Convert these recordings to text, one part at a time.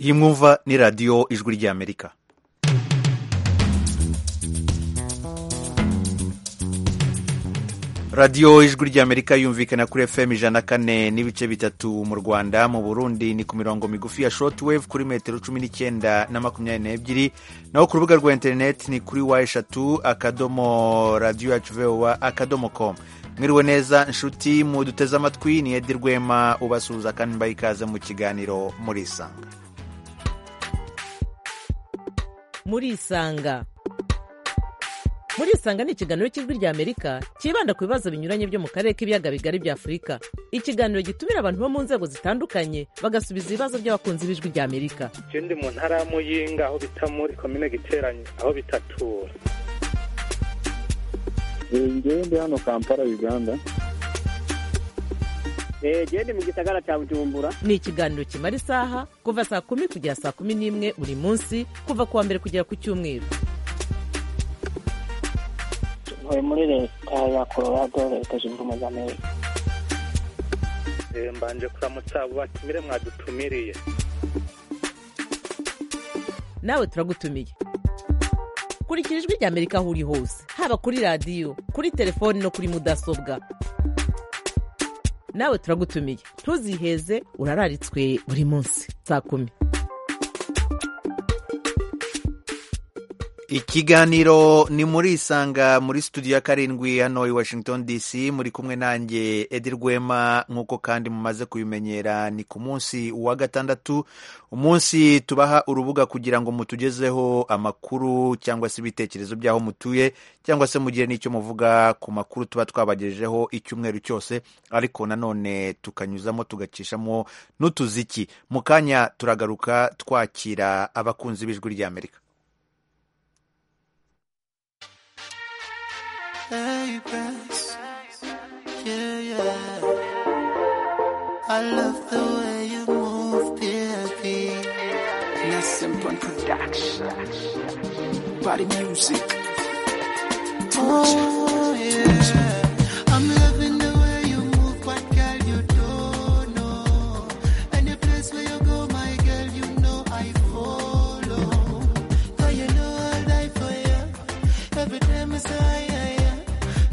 iyi mwumva ni radiyo ijwi ry'amerika radiyo ijwi ry'amerika yumvikana kuri fm ijana kane n'ibice bitatu mu rwanda mu burundi ni ku mirongo migufi ya shortwave kuri metero cumi n'icyenda na makumyabiri n'ebyiri naho ku rubuga rwa interineti ni kuri wa eshatu akadomo radiyo yacu vowa akadomo komu mwiriwe neza nshuti muduteze amatwi ni edi rwema ubasuhuza kandi mbaha ikaze mu kiganiro murisanga murisanga murisanga ni ikiganiro cy'ijwi ry'amerika cyibanda ku bibazo binyuranye byo mu karere k'ibiyaga bigari bya afurika ikiganiro gitumira abantu bo mu nzego zitandukanye bagasubiza ibibazo by'abakunzi b'ijwi ry'amerika icyo ndi mu ntara ya muyinga aho bita muri komine giteranye aho bitatura ngewe ndi hano kampala uganda gende mu gisagara cya bujumbura ni ikiganiro kimara isaha kuva saa kumi kugera saa kumi n'imwe buri munsi kuva ku wa mbere kugera ku cyumweru tuvuye muri leta ya colorado leta zunze ubumwe za amerika mbanje kuramutsa abo batumire mwadutumiriye nawe turagutumiye kurikira ijwi ry'amerika aho uri hose haba kuri radiyo kuri telefoni no kuri mudasobwa nawe turagutumiye ntuziheze urararitswe buri munsi saa kumi ikiganiro ni muri isanga muri studio ya karindwi hano i washington dc muri kumwe nanjye edi rwema nk'uko kandi mumaze kubimenyera ni ku munsi wa gatandatu umunsi tubaha urubuga kugira ngo mutugezeho amakuru cyangwa se ibitekerezo by'aho mutuye cyangwa se mugire n'icyo muvuga ku makuru tuba twabagejejeho icyumweru cyose ariko nanone tukanyuzamo tugacishamo n'utuziki mu kanya turagaruka twakira abakunzi b'ijwi ry'amerika Hey, best. Yeah, yeah. I love the way you move, baby. Nassim Point Production. Body music. Oh, yeah. I'm loving the way you move, but girl, you don't know. Any place where you go, my girl, you know I follow. Cause you know I'll die for you. Every time I say, yeah, yeah.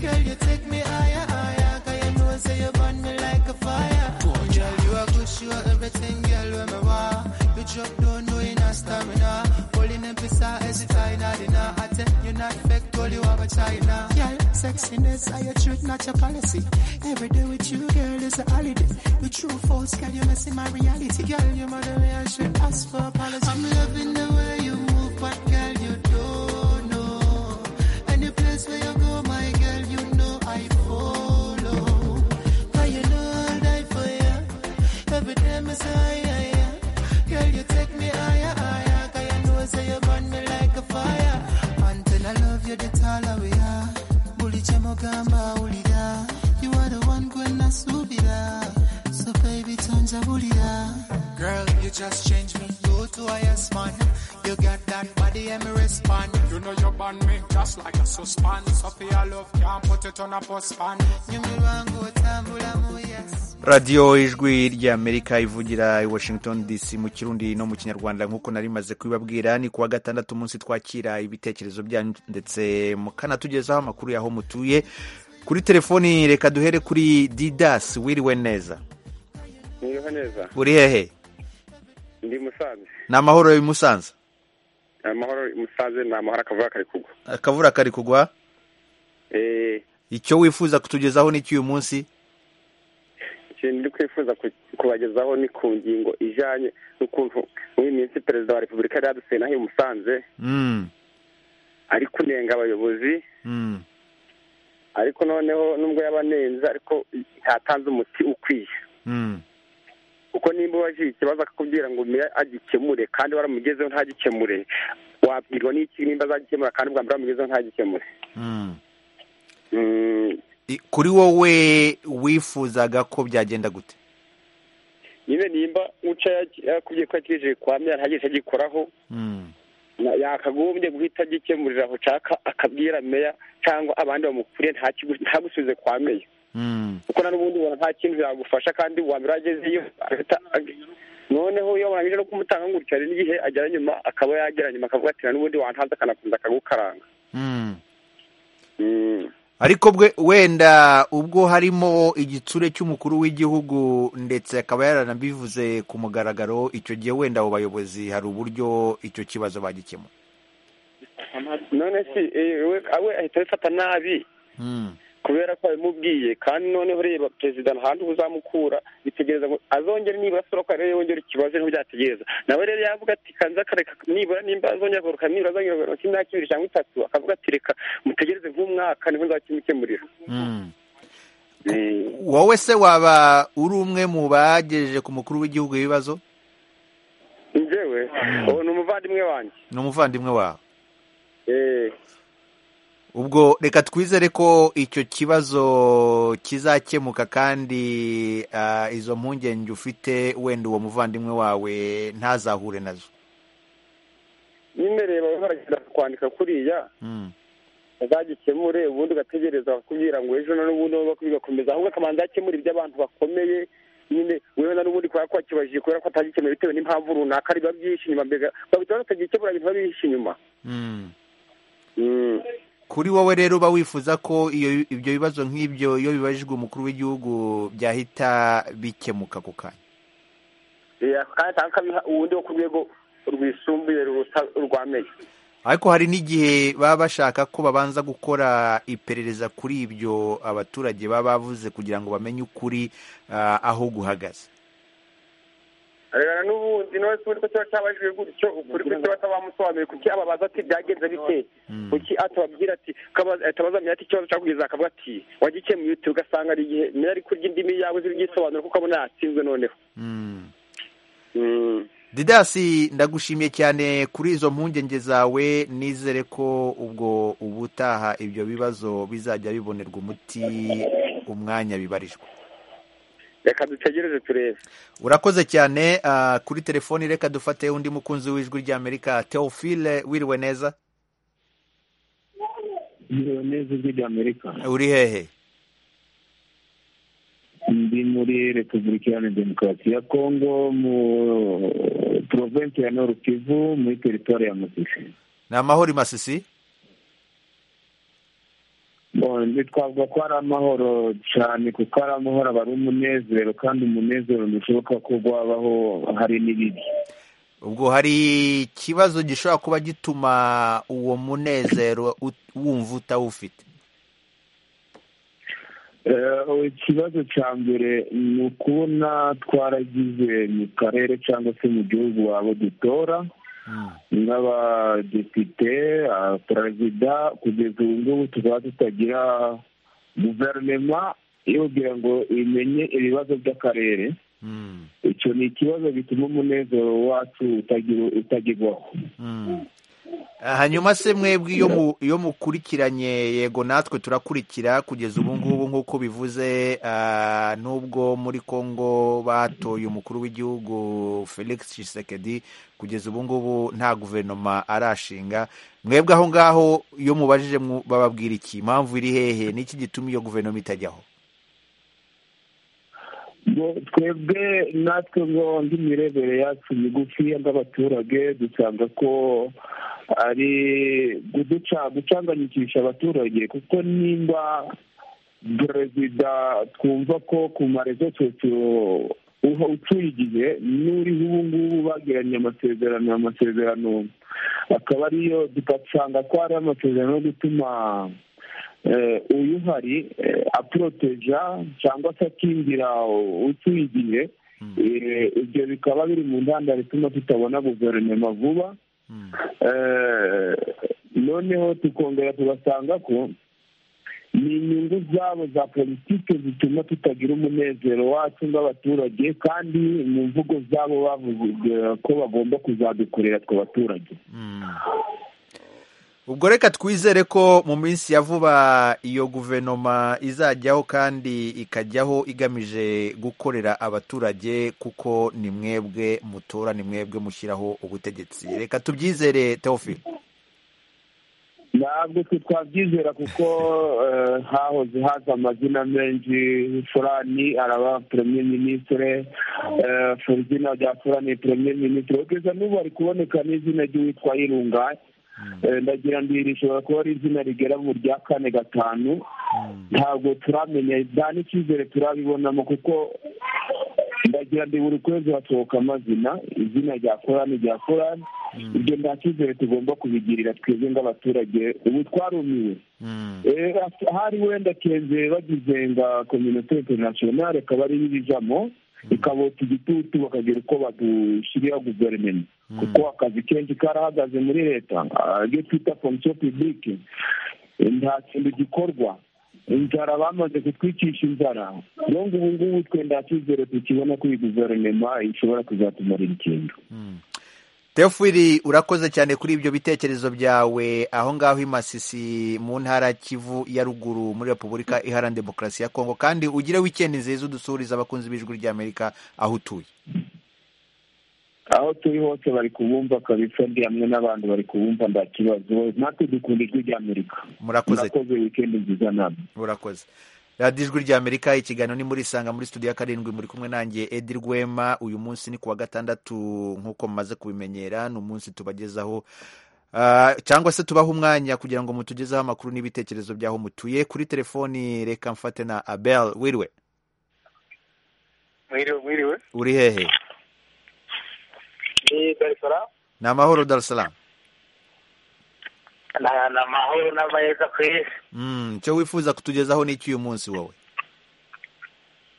Girl, you take me higher, higher. Cause you know, say you burn me like a fire. Girl, you are good, you are everything, girl, when me want. You drop down, no inner stamina. Holding them pizza, as if I not enough. I tell you not fake, all you have a China. Girl, sexiness, I your truth, not your policy. Every day with you, girl, is a holiday. You true false, girl, you messing my reality. Girl, you mother, I should ask for apology. I'm loving the way you move, but girl, you don't know. Any place where you go, my girl, you know I follow. Cause you know I'll die for you. Every time I say, yeah, yeah. Girl, you take me higher, higher. Cause you know, say you burn me like a fire. Until I love you, that's all I we are. Bully chamogamba, ulida. You are the one going to subida. So baby, tons of bulida. Girl, you just changed me. You to highest man. You got that body and me respond. You know you ban me just like a suspend. Sophia love can't put it on a postpan. Nyumi wangu tambula muyas. radiyo ijwi ry'amerika ivugira i washington dc mu kirundi no mu kinyarwanda nk'uko nari maze kubibabwira ni kuwa gatandatu umunsi twakira ibitekerezo byanyu ndetse mukanatugezaho amakuru y'aho mutuye kuri telefoni reka duhere kuri didas wiriwe neza mwiriho neza uri hehe ndi musanze ni amahoro i musanze amahoro musanze ni amahoro akavuga kari kugwa akavura kari kugwa Eh, icyo wifuza kutugezaho n'iki uyu munsi ikintu ndi kwifuza ku- kubagezaho ni ku ngingo ijanye n'ukuntu muri iyi minsi perezida wa repubulika yari yadusuye naho i musanze Mm, ari kunenga abayobozi mm, ariko noneho nubwo yabanenze ariko ntatanze umuti ukwiye mm, kuko nimba ubajije ikibazo akakubwira ngo umira agikemure kandi waramugezeho ntagikemure wabwirwa n'iki nimba azagikemura kandi bwa mbere wamugezeho ntagikemure mm. Mm, I- kuri wowe wifuzaga ko byagenda gute nyine nimba uca yakubwiye ko yakirije kwamya ntagire icyo agikoraho Mm, na- yakagombye guhita agikemurira aho ushaka akabwira meya cyangwa abandi bamukuriye ntakigu- ntagusubize kwa meya mm, kuko na n'ubundi ubona nta kintu yagufasha kandi wambere agezeyo agahita ag- noneho iyo warangije no kumutanga gutya hari n'igihe agera nyuma akaba yagera nyuma akavuga ati n'ubundi wantanze akanakomeza akagukaranga Mm. Mm. ariko bwe wenda ubwo harimo igitsure cy'umukuru w'igihugu ndetse akaba yaranabivuze ku mugaragaro icyo gihe wenda abo bayobozi hari uburyo icyo kibazo bagikemura none si eh, we we ahita abifata nabi Mm. kubera ko babimubwiye kandi noneho reba perezida ntahantu uzamukura bitegereza ngo azongere nibura asoroka rero yongera ikibazo niho byategereza nawe rero yavuga ati kanza akareka nibura nimba azongera agaruka nibura azongera agaruka imyaka ibiri cyangwa itatu akavuga ati reka mutegereze nk'umwaka niho nzakimukemurira Mm. Eh, wowe se waba uri umwe mu bagejeje ku mukuru w'igihugu ibibazo njyewe ubu ni umuvandimwe wanjye ni umuvandimwe wawe Eh, ubwo reka twizere ko icyo kibazo kizakemuka kandi ah, izo mpungenge ufite wenda uwo muvandimwe wawe ntazahure nazo nyine reba we baragenda kwandika kuriya Mm. azagikemure ubundi ugategereza bakubwira ngo ejo na n'ubundi nubu bigakomeza ahubwo akabanza yakemura iby'abantu bakomeye nyine wewe na n'ubundi kubera ko wakibajije kubera ko atagikemura bitewe n'impamvu runaka ari biba byinshi inyuma mbega bagahita batagikemura ibintu biba bihishe inyuma Mm. Mm. kuri wowe rero uba wifuza ko iyo ibyo bibazo nk'ibyo iyo bibajijwe umukuru w'igihugu byahita bikemuka ako kanya Eh, ako kanya cyangwa akabiha uwundi wo ku rwego rwisumbuye ruruta urwamenye ariko hari n'igihe baba bashaka ko babanza gukora iperereza kuri ibyo abaturage baba bavuze kugira ngo bamenye ukuri ah, aho guhagaze rero n'ubundi nawe se ubundi ko kiba cyabajijwe gutyo ukuri kuki batabamusobanuriye kuki ababaza ati byagenze bite kuki atababwira ati kabaza- ahita abazamenya ati ikibazo cyakugize akavuga ati wagikemuye uti ugasanga ari igihe niba ari kurya indimi yawe z'ibyisobanuro kuko abona yatsinzwe noneho Mm. Mm. didasi ndagushimiye cyane kuri izo mpungenge zawe nizere ko ubwo ubutaha ibyo bibazo bizajya bibonerwa umuti umwanya bibarijwe reka dutegereze turebe urakoze cyane ah, kuri telefoni reka dufate undi mukunzi w'ijwi ry'amerika teofile wiriwe neza Ndeba neza ijwi ry'Amerika uri hehe ndi muri Repubulika Iharanira Demokarasi ya Kongo mu province ya Nord Kivu muri teritwari ya Masisi ni amahoro masisi Bon, ntitwavuga ko ari amahoro cyane kuko ari amahoro aba ari umunezero kandi umunezero ntibishoboka ko wabaho hari n'ibibi ubwo hari ikibazo gishobora kuba gituma uwo munezero ut- wumva utawufite Eh, ikibazo cya mbere ni ukubona twaragize mu karere cyangwa se mu gihugu wabo dutora Mm. nk'abadepite ah, perezida kugeza ubu ngubu tukaba tutagira guverinoma yubwira ngo imenye ibibazo by'akarere Mm. icyo ni ikibazo gituma umunezero wacu utagira- utagirwaho Mm. Ah, hanyuma se mwebwe iyo mu- iyo mukurikiranye yego natwe turakurikira kugeza ubu ngubu nk'uko bivuze ah, nubwo muri congo batoye umukuru w'igihugu felix tshisekedi kugeza ubu ngubu nta guverinoma arashinga mwebwe aho ngaho iyo mubajije mwu- bababwira iki impamvu iri hehe n'iki gituma iyo guverinoma itajyaho ngo twebwe natwe ngo indi mirebere yacu migufiya nk'abaturage dusanga ko ari guduca gucanganyikisha abaturage kuko nimba perezida twumva ko ku marezo socio uha utuye igihe n'uriho ubu ngubu bagiranye amasezerano amasezerano akaba ariyo tugasanga ko ari amasezerano yo gutuma eh, uyu uhari eh, aporoteja cyangwa se akingira utuye igihe Eh, ibyo bikaba biri mu ntandaro ituma tutabona guverinoma vuba Mm. Eh, noneho tukongera tugasanga ko ni inyungu zabo za politiki zituma tutagira umunezero wacu nk'abaturage kandi mu mvugo zabo bavuze ko bagomba kuzadukorera twe abaturage ubwo reka twizere ko mu minsi ya vuba iyo guverinoma izajyaho kandi ikajyaho igamije gukorera abaturage kuko ni mwebwe mutora ni mwebwe mushyiraho ubutegetsi reka tubyizere teofile na ntabwo twe twabyizera kuko eh, hahoze haza amazina menshi furani araba premier ministre eh, fu- izina rya furani premier ministre kugeza n'ubu hari kuboneka n'izina ry'uwitwa irunga Eh, ndagira ndi rishobora kuba ari izina rigera mu rya kane gatanu ntabwo turamenya nta n'icyizere turabibonamo kuko ndagira ndi buri kwezi hasohoka amazina izina rya korani rya korani ibyo nta cyizere tugomba kubigirira twebwe nk'abaturage ubu twarumiwe Eh, ahari wenda kenze bagize nga kominote interinasiyonari akaba ariyo ibijamo ikabota igitutu bakagira uko badushyirira guverinoma kuko akazi kenshi karahagaze muri leta ah, ibyo twita fonction publique Eh, nta kintu gikorwa inzara bamaze kutwicisha inzara rero ngo ubu ngubu twe nta cyizere tukibona ko iyi guverinoma ishobora kuzatumarira ikintu Teofili urakoze cyane kuri ibyo bitekerezo byawe aho ngaho i Masisi mu ntara ya Kivu ya ruguru muri Repubulika Iharanira Demokarasi ya Kongo kandi ugire wikendi nziza udusuhurize abakunzi b'ijwi ry'Amerika aho utuye aho turi hose bari kubumva kabisa ndi hamwe n'abantu bari kubumva nta kibazo natwe dukunda ijwi ry'amerika Murakoze. murakoze wikendi nziza namwe urakoze radiyo ijwi ry'amerika ikiganiro ni muri isanga muri studio ya karindwi muri kumwe nanjye edi rwema uyu munsi ni ku wa gatandatu nk'uko mumaze kubimenyera ni umunsi tubagezaho ah, cyangwa se tubaha umwanya kugira ngo mutugezeho amakuru n'ibitekerezo by'aho mutuye kuri telefoni reka mfate na abel wiriwe mwiriwe mwiriwe uri hehe ni dar es salaam ni amahoro darusalam ni amahoro n'amayeza ku isi Mm, icyo wifuza kutugezaho ni iki uyu munsi wowe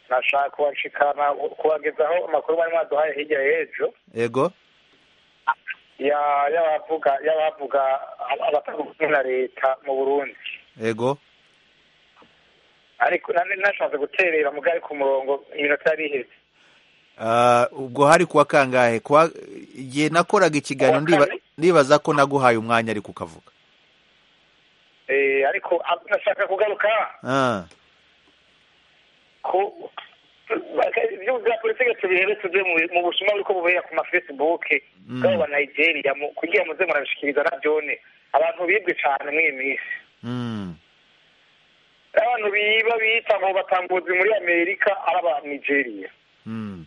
nashaka kubashikana kubagezaho amakuru bari mwaduhaye hirya y'ejo ego ya- y'abavuga y'abavuga abatavuga na leta mu burundi ego ariko na- nashatse guterera mugari ku murongo iminota yari iheze Ah, ubwo hari kuwa kangahe kuwa ye nakoraga ikiganiro Kuwa ndiba- kane. ndibaza ko naguhaye umwanya ariko ukavuga Eh, ariko ab- nashaka kugaruka Ah, ku ibyo bya politiki tubihebe tuve mu mu busuma buriko bubera ku mafacebook bw'abo ba nigeria mu- kugira muze murabishikiriza navyone abantu bibwe cane mw'iyi misi mm, abantu biba bita ngo batambuzi muri amerika ari aba nigeria mm,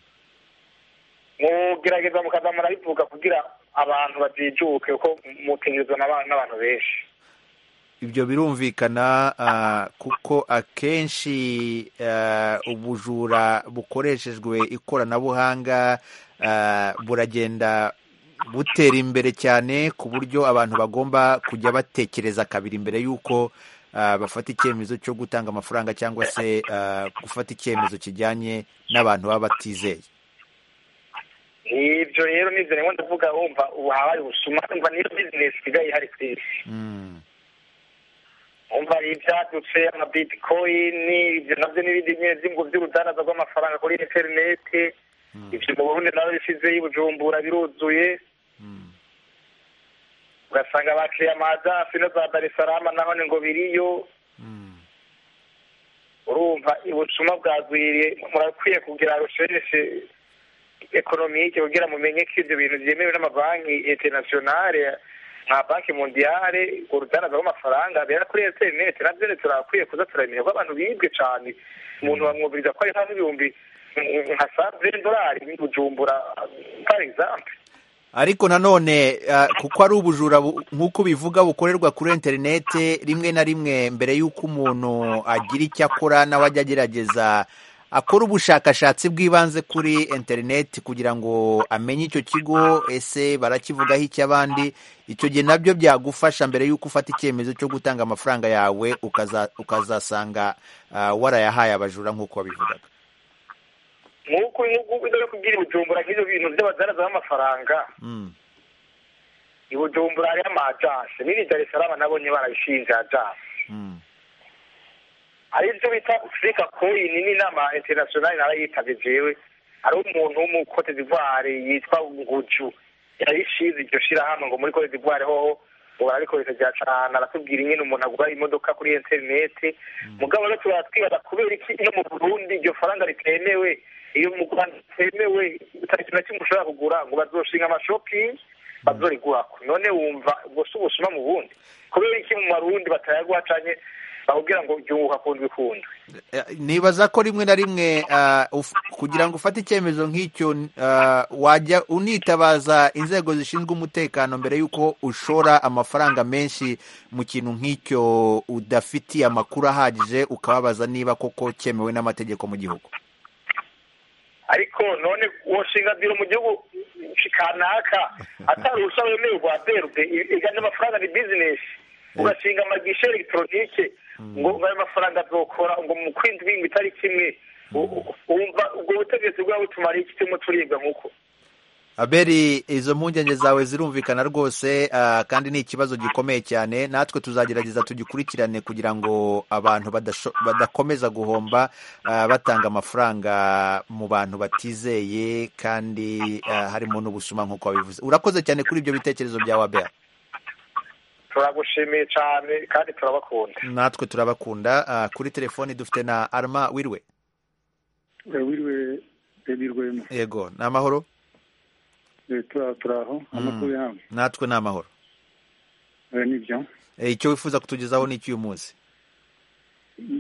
mugerageza mukaza murabivuga kugira abantu bajijuke kuko mutegerezwa n'aba- n'abantu benshi ibyo birumvikana ah, kuko akenshi ah, ubujura bukoreshejwe ikoranabuhanga ah, buragenda butera imbere cyane ku buryo abantu bagomba kujya batekereza kabiri mbere y'uko ah, bafata icyemezo cyo gutanga amafaranga cyangwa se ah, gufata icyemezo kijyanye n'abantu baba batizeye ivyo rero nivyo niwe ndavuga wumva ubu habaye ubusuma umva niyo bizinesi isigaye ihari ku isi Mm, umva ivyadutse amabitcoin ivyo navyo n'ibindi nyene vyingo vy'urudanaza rw'amafaranga kuri interineti ivyo mu burundi nabo bisizeyo ibujumbura biruzuye mm, ugasanga bakiriye amadafi no za dar es salaam nahone ngo biriyo mm. urumva ubusuma bwagwiriye murakwiye kugira rushereshe ekonomike kugira mumenye ko ivyo bintu vyemewe n'amabanki internationale nka banki mondiyale urwo rudanaza rw'amafaranga bera kuri interineti navyo rero turakwiye kuza turamenya ko abantu bibwe cane umuntu bamwumviriza ko ari nka n'ibihumbi mm, nka saveni dorari bujumbura par exemple ariko nanone ah, kuko ari ubujura bu- nk'uko ubivuga bukorerwa kuri interinete rimwe na rimwe mbere y'uko umuntu agira icyo akora nawe ajya agerageza akora ubushakashatsi bw'ibanze kuri interinete kugira ngo amenye icyo kigo ese barakivugaho icy'abandi icyo gihe nabyo byagufasha mbere y'uko ufata icyemezo cyo gutanga amafaranga yawe ukaza- ukazasanga ah, warayahaye abajura nk'uko wabivugaga nk'uko nk'uko no kugira ibujumbura nk'ivyo bintu vy'abadaraza b'amafaranga Mm, ibujumbura hariho ama ajanse n'iri dar es salaam nabonye barabishinze ajanse mm, hari ibyo bita Africa Coin n'inama international narayitabye jewe hari umuntu wo mu Cote d'Ivoire yitwa Nguju yayishize iryo shirahamwe ngo muri Cote d'Ivoire hoho ubu ararikoresha rya cane aratubwira ingene umuntu agura imodoka kuri internet mugabo rero turatwibaza kubera iki iyo mu Burundi iryo faranga ritemewe iyo mu Rwanda ritemewe utari ikintu na kimwe ushobora kugura ngo bazoshinga amashopping bazorigwako none wumva ubwo si ubusuma mu bundi kubera iki mu marundi batayagwa canke bakubwira ngo ryunguka kundwi kundwi Eh, nibaza ko rimwe na rimwe ah, uf- kugira ngo ufate icyemezo nk'icyo ah, wajya unitabaza inzego zishinzwe umutekano mbere y'uko ushora amafaranga menshi mu kintu nk'icyo udafitiye amakuru ahagije ukababaza niba koko cyemewe n'amategeko mu gihugu ariko none woshinga biro mu gihugu kanaka atari uruhushya wemewe rwa berube igana amafaranga ni bizinesi ugashinga amagishe elegitoronike ngo ngo ayo mafaranga azokora ngo mu kwindwi ibintu bitari kimwe U- u- wumva ubwo butegetsi bwaba butumariye iki turimo turibwa nk'uko aberi izo mpungenge zawe zirumvikana rwose ah, kandi ni ikibazo gikomeye cyane natwe tuzagerageza tugikurikirane kugira ngo abantu badasho- badakomeza guhomba ah, batanga amafaranga mu bantu batizeye kandi ah, harimo n'ubusuma nk'uko wabivuze urakoze cyane kuri ibyo bitekerezo byawe abera turagushimiye cyane kandi turabakunda natwe turabakunda ah, kuri telefoni dufite na arma wirwe wiriwe redi rwema yego ni amahoro Eh, tura- turaho amakuru yawe natwe ni amahoro Eh, nibyo Eh, icyo wifuza kutugezaho ni icy'uyu munsi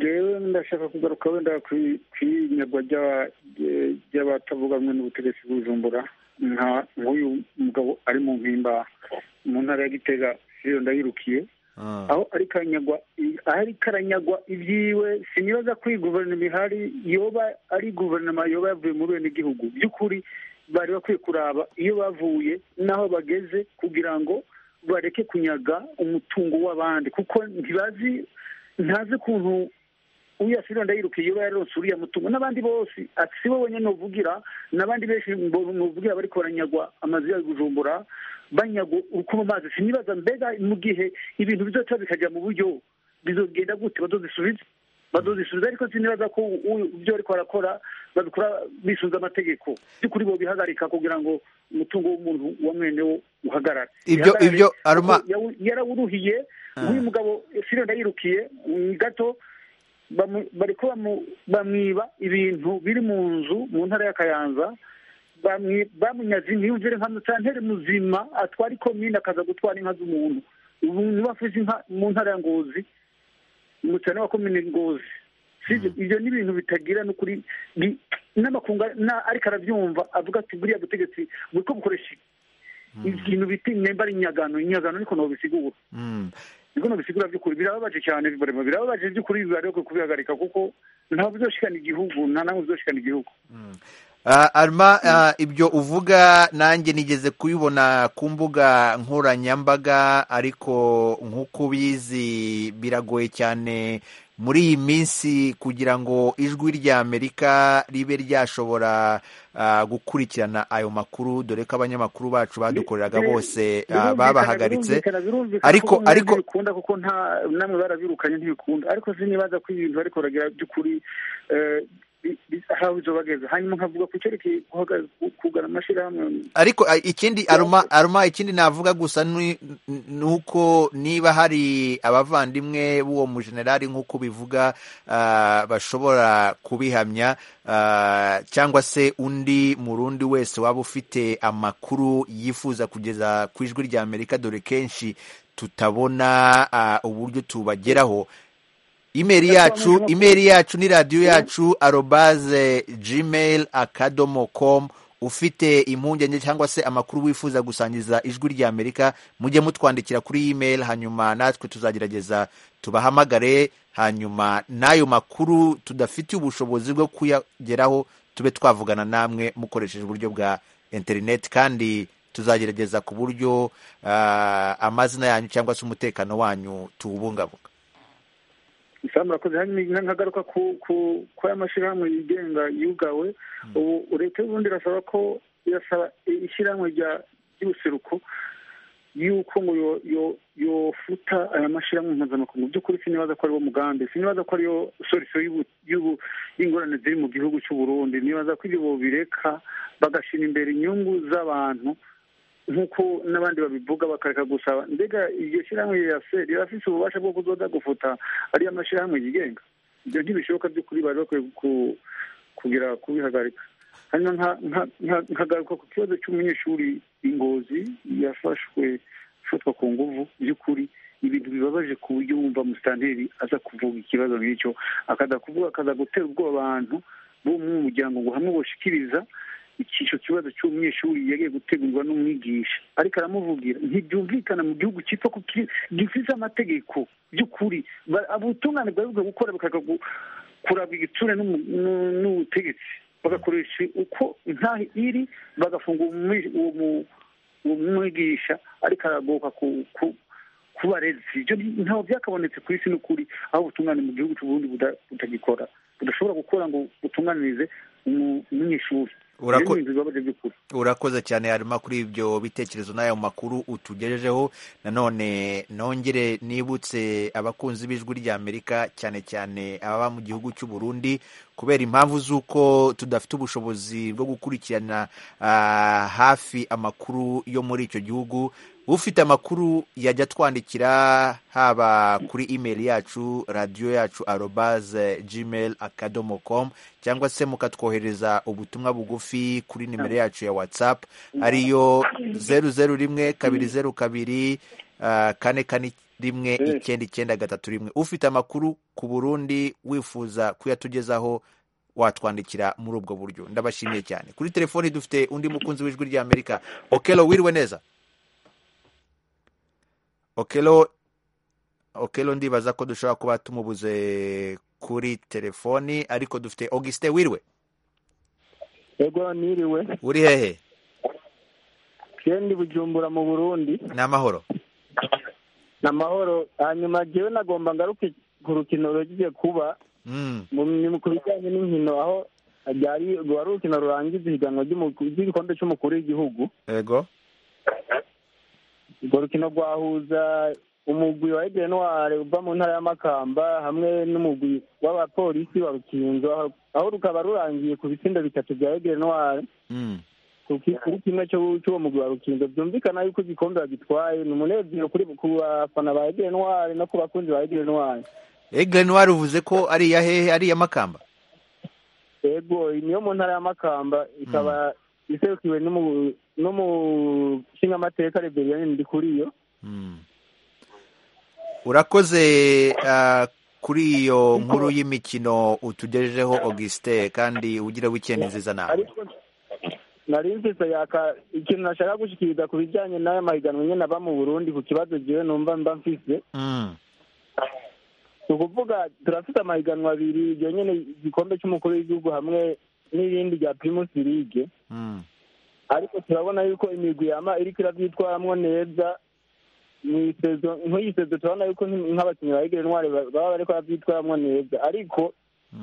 rero ndashaka kugaruka wenda ku- ku inyagwa ry'aba- rye- ry'abatavuga rumwe n'ubutegetsi bw'ubujumbura nka nk'uyu mugabo ari mu mpimba mu ntara ya gitega siriyo ndayirukiye Ah. aho ari karanyagwa i- aho ari karanyagwa ibyiwe sinibaza ko iyi guverinoma ihari yoba ari guverinoma yoba yavuye muri bene gihugu by'ukuri bari bakwiye kuraba iyo bavuye n'aho bageze kugira ngo bareke kunyaga umutungo w'abandi kuko ntibazi ntazi ukuntu uriya siriya ndayirukiye yoba yararonse uriya mutungo n'abandi bose ati si bo bonyine uvugira n'abandi benshi muvugira bariko baranyagwa amazu ya bujumbura banyagwa uko mu mazi sinibaza mbega mu gihe ibintu bizoca bikajya mu buryo bizogenda gute bazozisubiza bazozisubiza ariko sinibaza ko u- ibyo bariko barakora babikora bisunze amategeko by'ukuri bobihagarika kugira ngo umutungo w'umuntu wa mwene wo uhagarare Ibyo- Bihagarare ibyo, kuko Aruma- yawu- yarawuruhiye nk'uyu mugabo siriya ndayirukiye ni gato bamu- bariko bamu- bamwiba ibintu biri mu nzu mu ntara ya kayanza bamwi- bamunyaze ntiyumvire nka musantere muzima atwara ikomine akaza gutwara inka z'umuntu ubu niwe afise inka mu ntara ya ngozi umucane wa komine ngozi sibyo ibyo ni ibintu bitagira n'ukuri bi- n'amakunga na- ariko arabyumva avuga ati buriya butegetsi buriko bukoresha ibintu bita nemba ari inyagano inyagano niko nobisigura Mm. niko nabisigura by'ukuri birababaje cyane bibarema birababaje by'ukuri bibareke kubihagarika kuko ntabwo bizoshikana igihugu nta namwe bizoshikana igihugu Ah, Arma ah, ibyo uvuga nanjye nigeze kubibona ku mbuga nkoranyambaga ariko nk'uko ubizi biragoye cyane muri iyi minsi kugira ngo ijwi rya Amerika ribe ryashobora ah, gukurikirana ayo makuru dore ko abanyamakuru bacu badukoreraga bose ah, Birumvikana, babahagaritse birumvikana, birumvikana ariko kuko mwebwe ariko ntibikunda kuko nta namwe barabirukanye ntibikunda ariko sinibaza ko ibintu ariko baragira by'ukuri eh, bi- bi- aho bizobageza hanyuma nkavuga ku cyerekeye guhaga- ku- kugana amashyirahamwe ariko a- ikindi aruma aruma ikindi navuga gusa ni ni uko niba hari abavandimwe b'uwo mujenerali nk'uko bivuga ah, bashobora kubihamya ah, cyangwa se undi murundi wese waba ufite amakuru yifuza kugeza ku ijwi rya amerika dore kenshi tutabona ah, uburyo tubageraho imeri yacu imeri yacu ni radiyo yacu arobaze gmail akadomo com ufite impungenge cyangwa se amakuru wifuza gusangiza ijwi rya amerika mujye mutwandikira kuri email hanyuma natwe tuzagerageza tubahamagare hanyuma n'ayo makuru tudafitiye ubushobozi bwo kuyageraho tube twavugana namwe mukoresheje uburyo bwa interineti kandi tuzagerageza ku buryo ah, amazina yanyu cyangwa se umutekano wanyu tuwubungabunga isaha murakoze hanyuma nkagaruka ku ku ku aya mashyirahamwe yigenga yugawe ubu leta y'uburundi irasaba ko irasaba ishyirahamwe rya ry'ubuseruko yuko ngo yo yo yofuta aya mashyirahamwe mpuzamakungu mu by'ukuri sinibaza ko ariwo mugambi sinibaza ko ariyo sorisiyo y'ubu- y'ubu- y'ingorane ziri mu gihugu cy'u burundi nibaza ko ibyo bobireka bagashira imbere inyungu z'abantu nk'uko n'abandi babivuga bakareka gusaba mbega iryo shyirahamwe ya seri rirafise ububasha bwo kuzoza gufuta ariyo mashyirahamwe yigenga ibyo ntibishoboka by'ukuri bari bakwiye ku- kugira kubihagarika hano nka- nka- nka- nkagaruka ku kibazo cy'umunyeshuri ingozi yafashwe afatwa ku nguvu by'ukuri ibintu bibabaje ku buryo wumva musitanteri aza kuvuga ikibazo nk'icyo akaza kuvuga akaza gutera ubwoba abantu bo mu muryango ngo hamwe boshikiriza icyo kibazo cy'umunyeshuri yagiye gutegurwa n'umwigisha ariko aramuvugira ntibyumvikana mu gihugu cyitwa ko ki- gifite amategeko by'ukuri Ba- ubutungane bwari bwo gukora bakaza gu- kurabwa igitsure n'umu- n'u- n'ubutegetsi bagakoresha uko intahe iri bagafunga uwo mwi- uwo mu- uwo mwigisha ariko aragoka ku ku- ku barezi ibyo ntaho byakabonetse ku isi n'ukuri aho ubutungane mu gihugu cy'uburundi buda- butagikora budashobora gukora ngo butunganirize umu- umunyeshuri Urako- Ibyo ni ibintu bibabaje by'ukuri urakoze cyane harimo kuri ibyo bitekerezo n'ayo makuru utugejejeho nanone nongere nibutse abakunzi b'ijwi ry'amerika cyane cyane ababa mu gihugu cy'u Burundi kubera impamvu z'uko tudafite ubushobozi bwo gukurikirana ah, hafi amakuru yo muri icyo gihugu ufite amakuru yajya atwandikira haba kuri imeri yacu radiyo yacu arobaze gmail akadomo com cyangwa se mukatwohereza ubutumwa bugufi kuri nimero yacu ya whatsapp ariyo zeru zeru rimwe kabiri zeru kabiri ah, kane kane rimwe icyenda icyenda gatatu rimwe ufite amakuru ku burundi wifuza kuyatugezaho watwandikira muri ubwo buryo ndabashimiye cyane kuri telefoni dufite undi mukunzi w'ijwi ry'amerika okelo wiriwe neza okelo okelo ndibaza ko dushobora kuba tumubuze kuri telefoni ariko dufite augustin wiriwe ego niriwe uri hehe kendi bujumbura mu burundi ni amahoro ni amahoro hanyuma jewe nagomba ngaruke ku rukino rugiye kuba Mm, mu mu- ku bijyanye n'inkino aho ryari wari urukino rurangiza ihiganwa ry'umu- ry'igikombe cy'umukuru w'igihugu ego urwo rukino rwahuza umugwi wa egenware uva mu ntara y'amakamba hamwe n'umugwi w'abapolisi wa rukinzo aho- aho rukaba rurangiye ku bitsindo bitatu bya egenware mm, ku ki- kuri kimwe cyo- cy'uwo mugwi wa rukinzo byumvikana yuko igikombe bagitwaye ni umunezero kuri ku bafana ba egenware no ku bakunzi ba egenware egle noir uvuze ko ari iya hehe ari iya makamba yego iyi niyo mu ntara y'amakamba ikaba iserukiwe n'umu- n'umushingamateka reberiyanini ndi kuri yo Mm. urakoze ah, kuri iyo nkuru y'imikino utugejejeho augustin kandi ugira weekend nziza nawe ariko nari mfise yaka ikintu nashaka gushikiriza ku bijyanye n'aya mahiganwa nyine aba mu burundi ku kibazo jewe numva mba mfise Mm, ni ukuvuga turafite amahiganwa abiri iryo nyine igikombe cy'umukuru w'igihugu hamwe n'irindi rya primus league mm, ariko turabona yuko imigwi yama iriko iravyitwaramwo neza mwisezo nk'iyi sezo turabona yuko nk- nk'abakinyi ba Egle Noire ba- baba bariko bavyitwaramwo neza ariko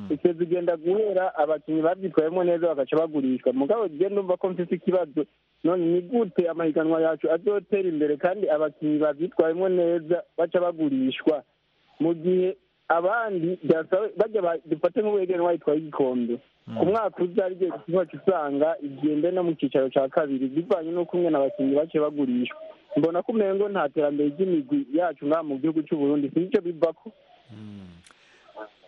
isezo igenda guhera abakinyi bavyitwayemwo neza bagaca bagurishwa mugabo je ndumva ko mfise ikibazo none ni gute amahiganwa yacu azotera imbere kandi abakinyi bavyitwayemwo neza baca bagurishwa mu gihe abandi byasaba bajya ba- dufate nk'uwegere n'uwayitwaye igikombe ku mwaka uza rigiye kuzaca usanga igende no mu cyicaro cya kabiri bivanye n'uko umwe abakinnyi bake bagurishwa mbona ko umengo nta terambere ry'imigwi yacu ngaha mu gihugu cy'u Burundi si icyo biva ko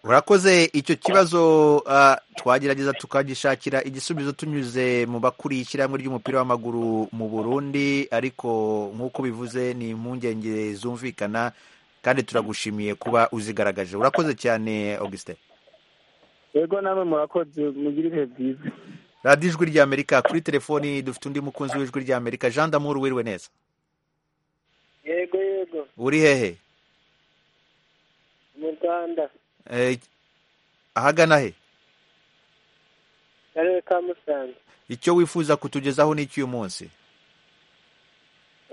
urakoze icyo kibazo ah, twagerageza tukagishakira igisubizo tunyuze mu bakuriye ishyirahamwe ry'umupira w'amaguru mu burundi ariko nk'uko bivuze ni impungenge zumvikana kandi turagushimiye kuba uzigaragaje urakoze cyane augustin yego namwe murakoze mugire ibihe byiza radiyo ijwi ry'amerika kuri telefoni dufite undi mukunzi w'ijwi ry'amerika jean damour wiriwe neza yego yego uri hehe mu rwanda Eh, ahagana he akarere ka musanze icyo wifuza kutugezaho ni icy'uyu munsi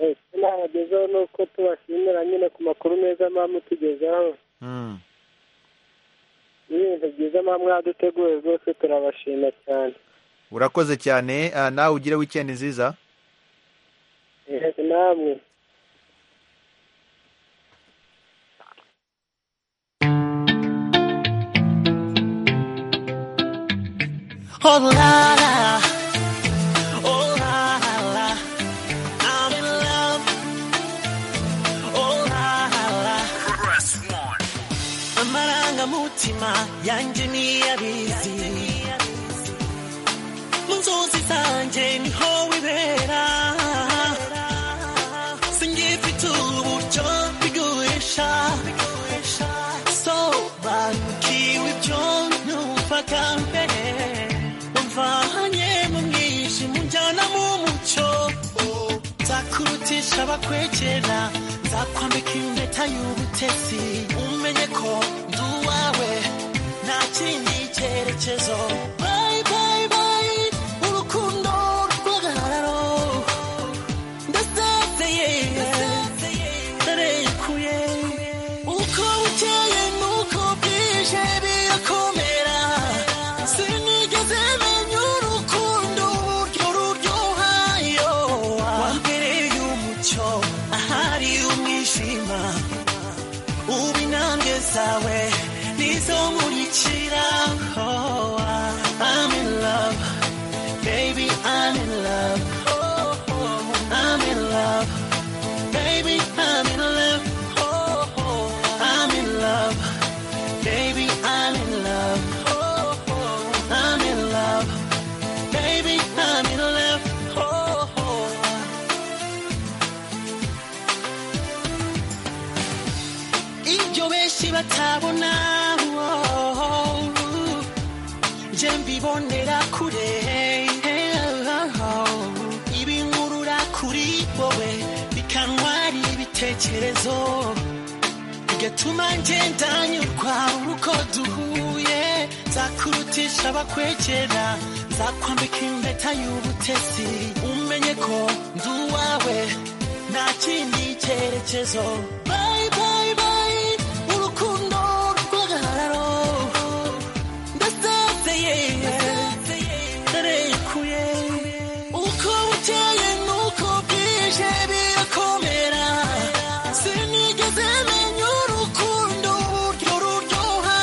Eh, icyo nabagezaho ni uko tubashimira nyine ku makuru meza muba mutugezaho Mm. n'ibintu byiza muba mwaduteguye rwose turabashima cyane urakoze cyane ah, nawe ugire wikendi nziza yego namwe Oh la la, oh la la, I'm in love. Oh la la, amarangamutima yanjye niyabizi bakwegera nzakwambika impeta y'ubutetsi umenye ko ndi uwawe nta kindi cyerekezo bayi bayi bayi urukundo rw'agahararo ndasazeye ntarekuye uko bukeye n'uko bwije birakomera sinigeze menya urukundo uburyo ruryoha iyo wambereye umucyo ahari umwijima ubu intambwe zawe nizo nkurikira Oh, I'm in love, baby, I'm in love. Oh, oh, I'm in love, baby, I'm in love. Oh, oh, I'm in love, baby, I'm in love. Oh, oh, I'm in love, baby, I'm in love. Oh, oh. ibyo benshi batabona oh, oh, je mbibonera kure ibinkurura kuri wowe bikantwara ibitekerezo bigatuma ngenda nyurwa uko duhuye nzakurutisha abakwegera nzakwambika impeta y'ubutesi umenye ko ndi uwawe nta kindi cyerekezo bayi bayi bayi urukundo rw'agahararo ndasazeye ntarekuye uko bukeye n'uko bwije birakomera sinigeze menya urukundo uburyo ruryoha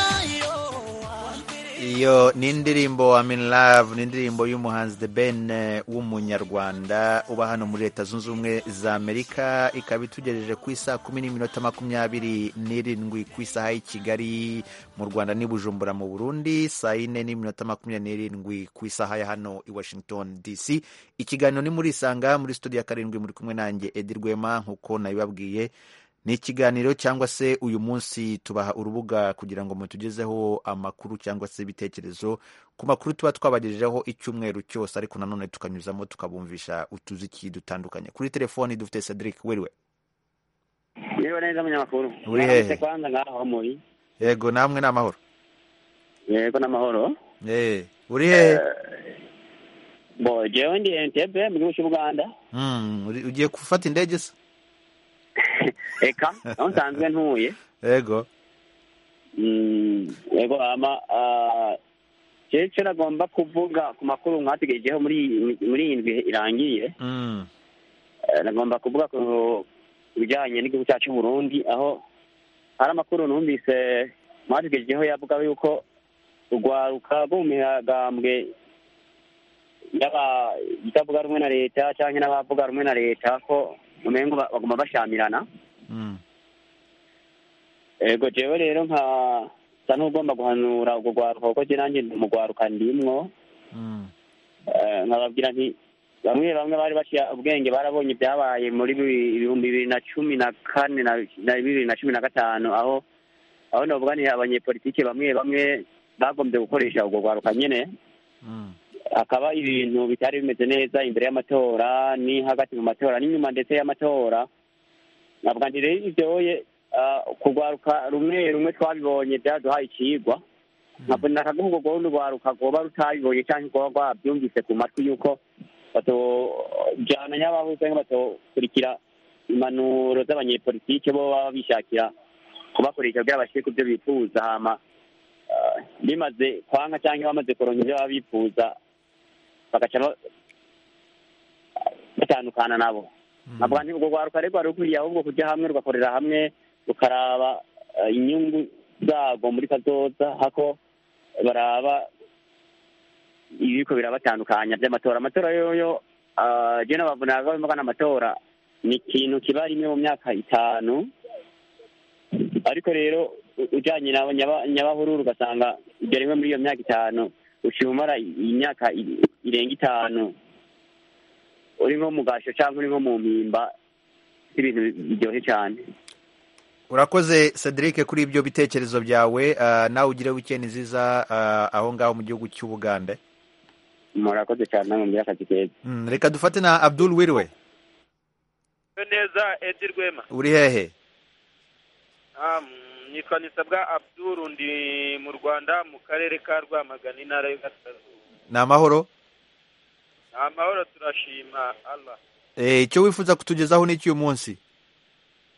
iyo ni indirimbo I'm in love ni indirimbo y'umuhanzi The Ben eh, w'umunyarwanda uba hano muri leta zunze ubumwe za amerika ikaba itugejeje ku isaa kumi n'iminota makumyabiri n'irindwi ku isaha y'i kigali mu rwanda n'i bujumbura mu burundi saa yine n'iminota makumyabiri n'irindwi ku isaha ya hano i washington dc ikiganiro ni muri isanga muri studio ya karindwi muri kumwe nanjye edi rwema nk'uko nabibabwiye ni ikiganiro cyangwa se uyu munsi tubaha urubuga kugira ngo mutugezeho amakuru cyangwa se ibitekerezo ku makuru tuba twabagejejeho icyumweru cyose ariko nanone tukanyuzamo tukabumvisha utuziki dutandukanye kuri telefoni dufite cedric wiriwe Niba neza munyamakuru. Uri hehe? Mwaramutse kwanza ngaho muri. yego namwe ni amahoro Yego n'amahoro. Eh, uri hehe Bo jewe ndi Entebbe mu gihugu cy'u Buganda. Mm, uri- ugiye gufata indege se Eka aho nsanzwe ntuye. yego Mm, Yego ama ah, je cyo nagomba kuvuga ku makuru mwategejejeho muri iyi- muri iyi ndwi irangiye. Mm, Eh, Nagomba kuvuga ku bijyanye n'igihugu cyacu cy'u Burundi aho hari amakuru numvise mwategejejeho yavuga yuko urwaruka rwo mu mihagambwe y'aba- itavuga rumwe na leta cyangwa n'abavuga rumwe na leta ko umengo ba- baguma bashamirana mm, ego jewe rero nka sa n'ugomba guhanura urwo rwaruka kuko je nanjye ndi umugwaruka ndimwo mm, Eh, nkababwira nti bamwe bamwe bari baciye ubwenge barabonye ibyabaye muri bi- ibihumbi bibiri na cumi na kane na na bibiri na cumi na gatanu aho aho novuga ni abanyepolitike bamwe bamwe bagombye gukoresha urwo rwaruka nyene mm, akaba ibintu bitari bimeze neza imbere y'amatora ni hagati mu matora n'inyuma ndetse y'amatora navuga nti rero ivyoye ah, kurwaruka rumwe rumwe twabibonye byaduhaye ikigwa nkabona akaguhugu rwundi rwaruka rwoba rutabibonye canke rwoba rwabyumvise ku matwi yuko batojana n'abahuza canke batokurikira impanuro z'abanyepolitike bo baba bishakira kubakoresha kugira bashike ku vyo bifuza hama ah, bimaze kwanka canke bamaze kuronka ivyo baba bifuza bagaca ba- batandukana nabo navuga nti urwo rwaruka rero rwari rukwiriye ahubwo kujya hamwe rugakorera hamwe rukaraba eh, inyungu zarwo muri kazoza hako baraba ibiriko birabatandukanya by'amatora amatora yoyo ah, je nabavunira ko bimugana amatora ni ikintu kiba rimwe mu myaka itanu ariko rero u- ujanye na nyaba- nyabahururu ugasanga ibyo rimwe muri iyo myaka itanu uciye umara i- imyaka i- irenga itanu uri nko mu gasho cyangwa uri nko mu mpimba ibintu biryoshye cyane urakoze cedric kuri ibyo bitekerezo byawe ah, nawe ugire weekend nziza ah, aho ngaho mu gihugu cy'u buganda murakoze cyane namwe muri akazi keza Mm, reka dufate na abdul wiriwe neza edi rwema uri hehe Ah, mm, nitwa nisabwa abduru ndi mu rwanda mu karere ka rwamagana intara y'ugasirazuba ni amahoro ni amahoro turashima allah Eh, icyo wifuza kutugezaho ni iki uyu munsi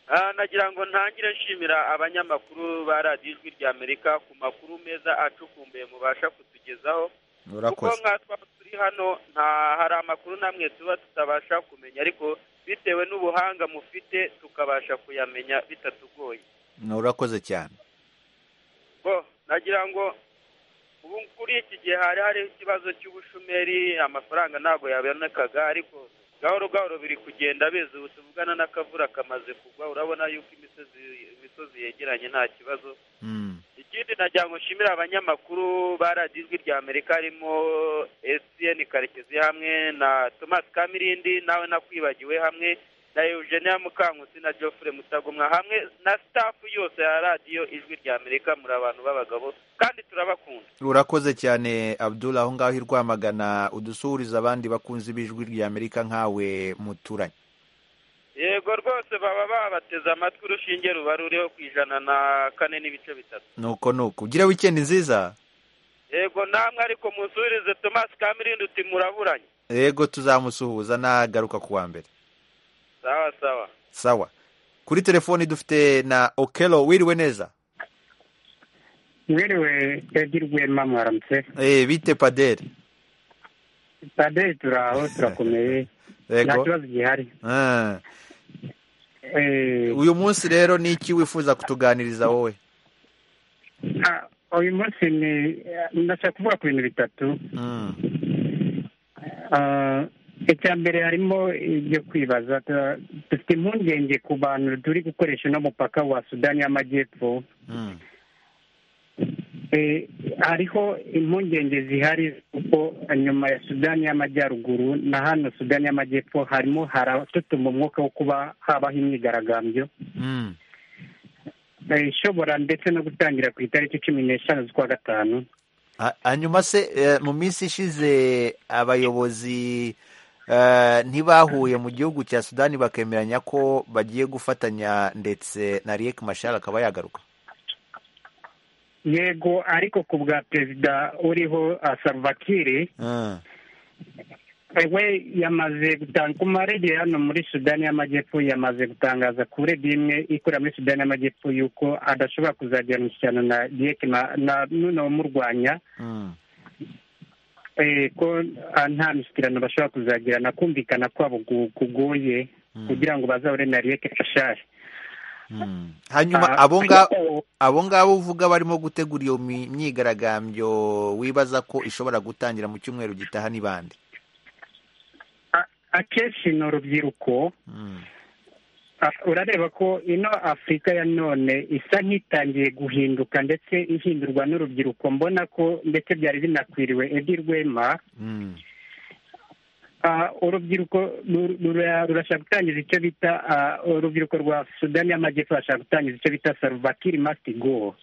Ah, nagira ngo ntangire nshimira abanyamakuru ba radiyo ijwi rya amerika ku makuru meza acukumbuye mubasha kutugezaho kuko urakoze nka twaba turi hano nta hari amakuru namwe tuba tutabasha kumenya ariko bitewe n'ubuhanga mufite tukabasha kuyamenya bitatugoye Ni urakoze cyane bo nagira ngo ubu kuri iki gihe hari hariho ikibazo cy'ubushomeri amafaranga ntabwo yabonekaga ariko gahoro gahoro biri kugenda biza ubu tuvugana n'akavura kamaze kugwa urabona yuko imisozi imisozi yegeranye nta kibazo ikindi nagira ngo nshimire abanyamakuru ba radiyo ijwi rya amerika harimo esiyeni karekezi hamwe na tomasi kamirindi nawe nakwibagiwe hamwe na eugenia mukankusi na geoffrey mutagomwa hamwe na sitafu yose ya radiyo ijwi rya amerika muri abantu b'abagabo kandi turabakunda urakoze cyane abdul aho ngaho i rwamagana udusuhuriza abandi bakunzi b'ijwi rya amerika nkawe muturanye yego rwose baba babateze amatwi urushinge ruba ruriho ku ijana na kane n'ibice bitatu nuko nuko ugire wikendi nziza yego namwe ariko musubirize tomasi kamirindi uti muraburanye yego tuzamusuhuza nagaruka ku wa mbere sawa sawa sawa kuri telefoni dufite na okelo wiriwe neza mwiriwe edi rwema mwaramutse Eh, bite paderi paderi turaho turakomeye nta yego kibazo gihari Ah. Eh, uyu munsi rero ni iki wifuza kutuganiriza wowe ah, uyu munsi ni ndashaka kuvuga ku bintu bitatu Mm. Ah, icya mbere harimo ibyo kwibaza Tu- dufite impungenge ku bantu turi gukoresha uno mupaka wa sudani y'amajyepfo Mm. Eh, hariho impungenge zihari kuko nyuma ya sudani y'amajyaruguru na hano sudani y'amajyepfo harimo haratutuma umwuka wo kuba habaho imyigaragambyo Mm. Eh, ishobora ndetse no gutangira ku itariki cumi n'eshanu z'ukwa gatanu Ha- hanyuma se eh, mu minsi ishize abayobozi eh, ntibahuye mu gihugu cya sudani bakemeranya ko bagiye gufatanya ndetse na riek mashar akaba yagaruka yego ariko ku bwa perezida uriho ah, Salva Kiir Ah. Eh, we yamaze gutanga ku maradiyo hano muri sudani y'amajyepfo yamaze gutangaza ku radiyo imwe ikorera muri sudani y'amajyepfo yuko adashobora kuzagirana imishyikirano na riek na- na n'uno wamurwanya Mm. eh, ko ah, nta mishyikirano bashobora kuzagirana kumvikana kwabo gu- kugoye kugira ngo bazahore na riek mashari Mm. hanyuma Ah, abo nga- abo ngabo uvuga barimo gutegura iyo mi- myigaragambyo wibaza ko ishobora gutangira mu cyumweru gitaha ni bande akenshi ni urubyiruko Ah, urareba ko ino afurika ya none isa nk'itangiye guhinduka ndetse ihindurwa n'urubyiruko mbona ko ndetse byari binakwiriwe edi rwema Ah, urubyiruko ru- rura- rurashaka gutangiza icyo bita ah, urubyiruko rwa sudani y'amajyepfo rurashaka gutangiza icyo bita saruvakiri masitigo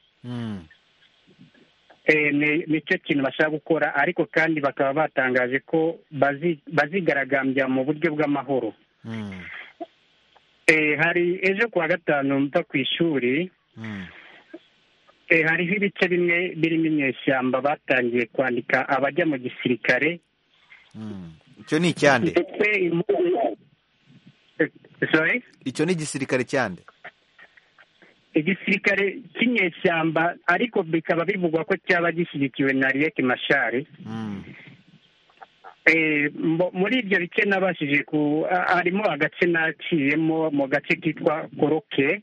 Eh, ni nicyo kintu bashaka gukora ariko kandi bakaba batangaje ko bazi- bazigaragambya mu buryo bw'amahoro Eh, hari ejo kuwa gatanu mva ku ishuri Eh, hariho ibice bimwe birimo inyeshyamba batangiye kwandika abajya mu gisirikare icyo ni icyande ndetse impu- Eh, sorry? icyo ni igisirikare cyande igisirikare cy'inyeshyamba ariko bikaba bivugwa ko cyaba gishyigikiwe na riek mashari Eh, mbo- muri ibyo bice nabashije ku a- harimo agace naciyemo mu gace kitwa koroke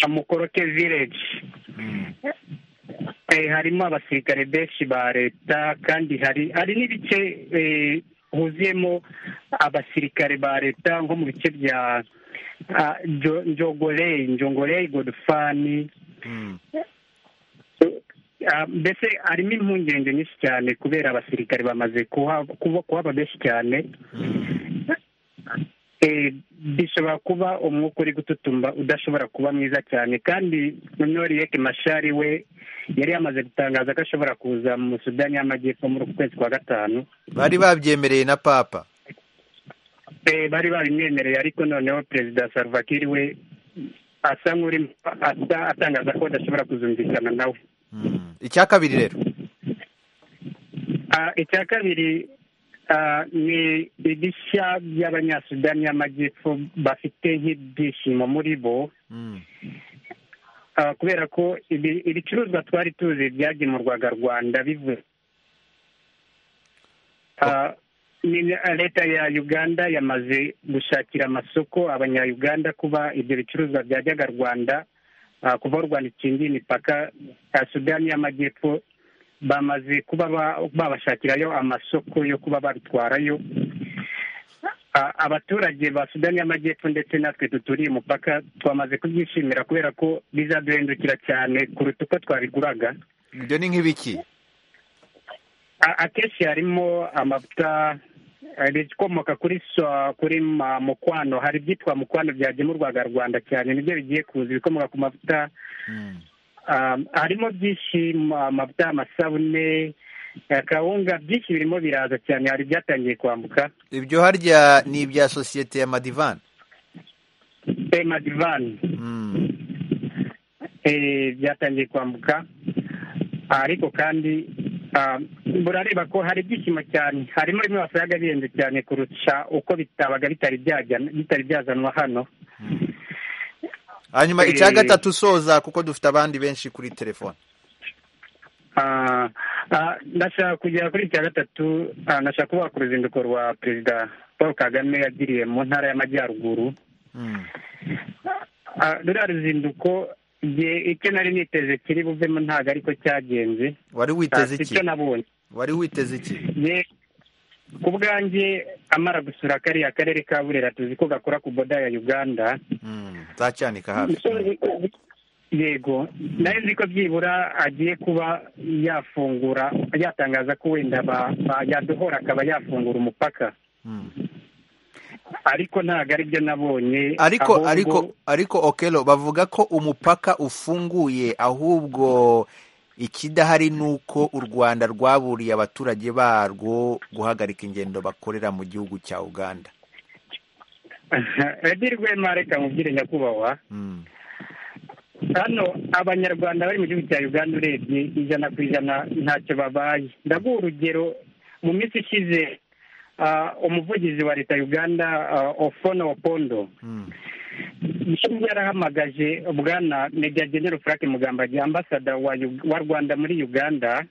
mu koroke village Eh, harimo abasirikare benshi ba leta kandi hari hari n'ibice eh, huzuyemo abasirikare ba leta nko mu bice bya ah, Jo- njogorei njogorei godfani Ah, mbese harimo impungenge nyinshi cyane kubera abasirikare bamaze kuha- kuba- kuhaba benshi cyane Eh, bishobora kuba umwuka uri gututumba udashobora kuba mwiza cyane kandi noneho riek mashari we yari yamaze gutangaza ko ashobora kuza mu sudani y'amajyepfo muri uku kwezi kwa gatanu bari babyemereye na papa eh, bari babimwemereye ariko noneho perezida Salva Kiir we asa nk'uri asa atangaza ko badashobora kuzumvikana nawe icya kabiri rero Ah, icya kabiri ah, ni ibishya by'abanyasudani y'amajyepfo bafite nk'ibyishimo muri bo Ah, kubera ko ibi- ibicuruzwa twari tuzi byagemurwaga rwanda bivuye Ah, ni- leta ya uganda yamaze gushakira amasoko abanyayuganda kuba ibyo bicuruzwa byajyaga rwanda ah, kuva aho rwanda ikingiye imipaka ya sudani y'amajyepfo bamaze kuba ba- babashakirayo amasoko yo kuba babitwarayo A- abaturage ba sudani y'amajyepfo ndetse natwe duturiye umupaka twamaze kubyishimira kubera ko bizaduhindukira cyane kuruta uko twabiguraga ibyo ni nk'ibiki A- akenshi harimo amavuta eh, ibikomoka kuri soya kuri ma- mukwano hari ibyitwa mukwano byagemurwaga rwanda cyane nibyo bigiye kuza ibikomoka ku mavuta Um, harimo byinshi ma- amavuta amasabune eh, kawunga byinshi birimo biraza cyane hari ibyatangiye kwambuka ibyo harya ni ibya sosiyete ya madivani Eh, madivani Eh, byatangiye kwambuka Ah, ariko kandi ah, murareba ko hari ibyishimo cyane harimo bimwe wasangaga bihenze cyane kurusha uko bitabaga bitari byajyana- bitari byazanwa hano hanyuma Eh, icya gatatu usoza kuko dufite abandi benshi kuri telefone Ah, ah, ndashaka kugera kuri icya gatatu ah, ndashaka kuvuga ku ruzinduko rwa perezida paul kagame yagiriye mu ntara y'amajyaruguru Ah, ruriya ruzinduko nge icyo nari niteze kiri buvemo ntabwo ariko cyagenze wari witeze Ah, iki icyo nabonye wari witeze iki Nge- ku bwanjye amara gusura kariya karere ka burera tuzi ko gakora ku boda ya uganda nzacyanika hafi yego nari nzi ko byibura agiye kuba yafungura yatangaza ko wenda ba- ba- yadohora akaba yafungura umupaka ariko ntabwo aribyo nabonye ariko ahubwo- ariko ariko okelo bavuga ko umupaka ufunguye ahubwo ikidahari ni uko u rwanda rwaburiye abaturage barwo guhagarika ingendo bakorera mu gihugu cya uganda Eddy Rwema reka mubwire nyakubahwa hano abanyarwanda bari mu gihugu cya uganda urebye ijana ku ijana ntacyo babaye ndaguha urugero mu minsi ishize ah, umuvugizi wa leta ya uganda ah, ofono opondo yari yarahamagaje bwana meja genero frank mugambage ambasada wa Ug- wa rwanda muri uganda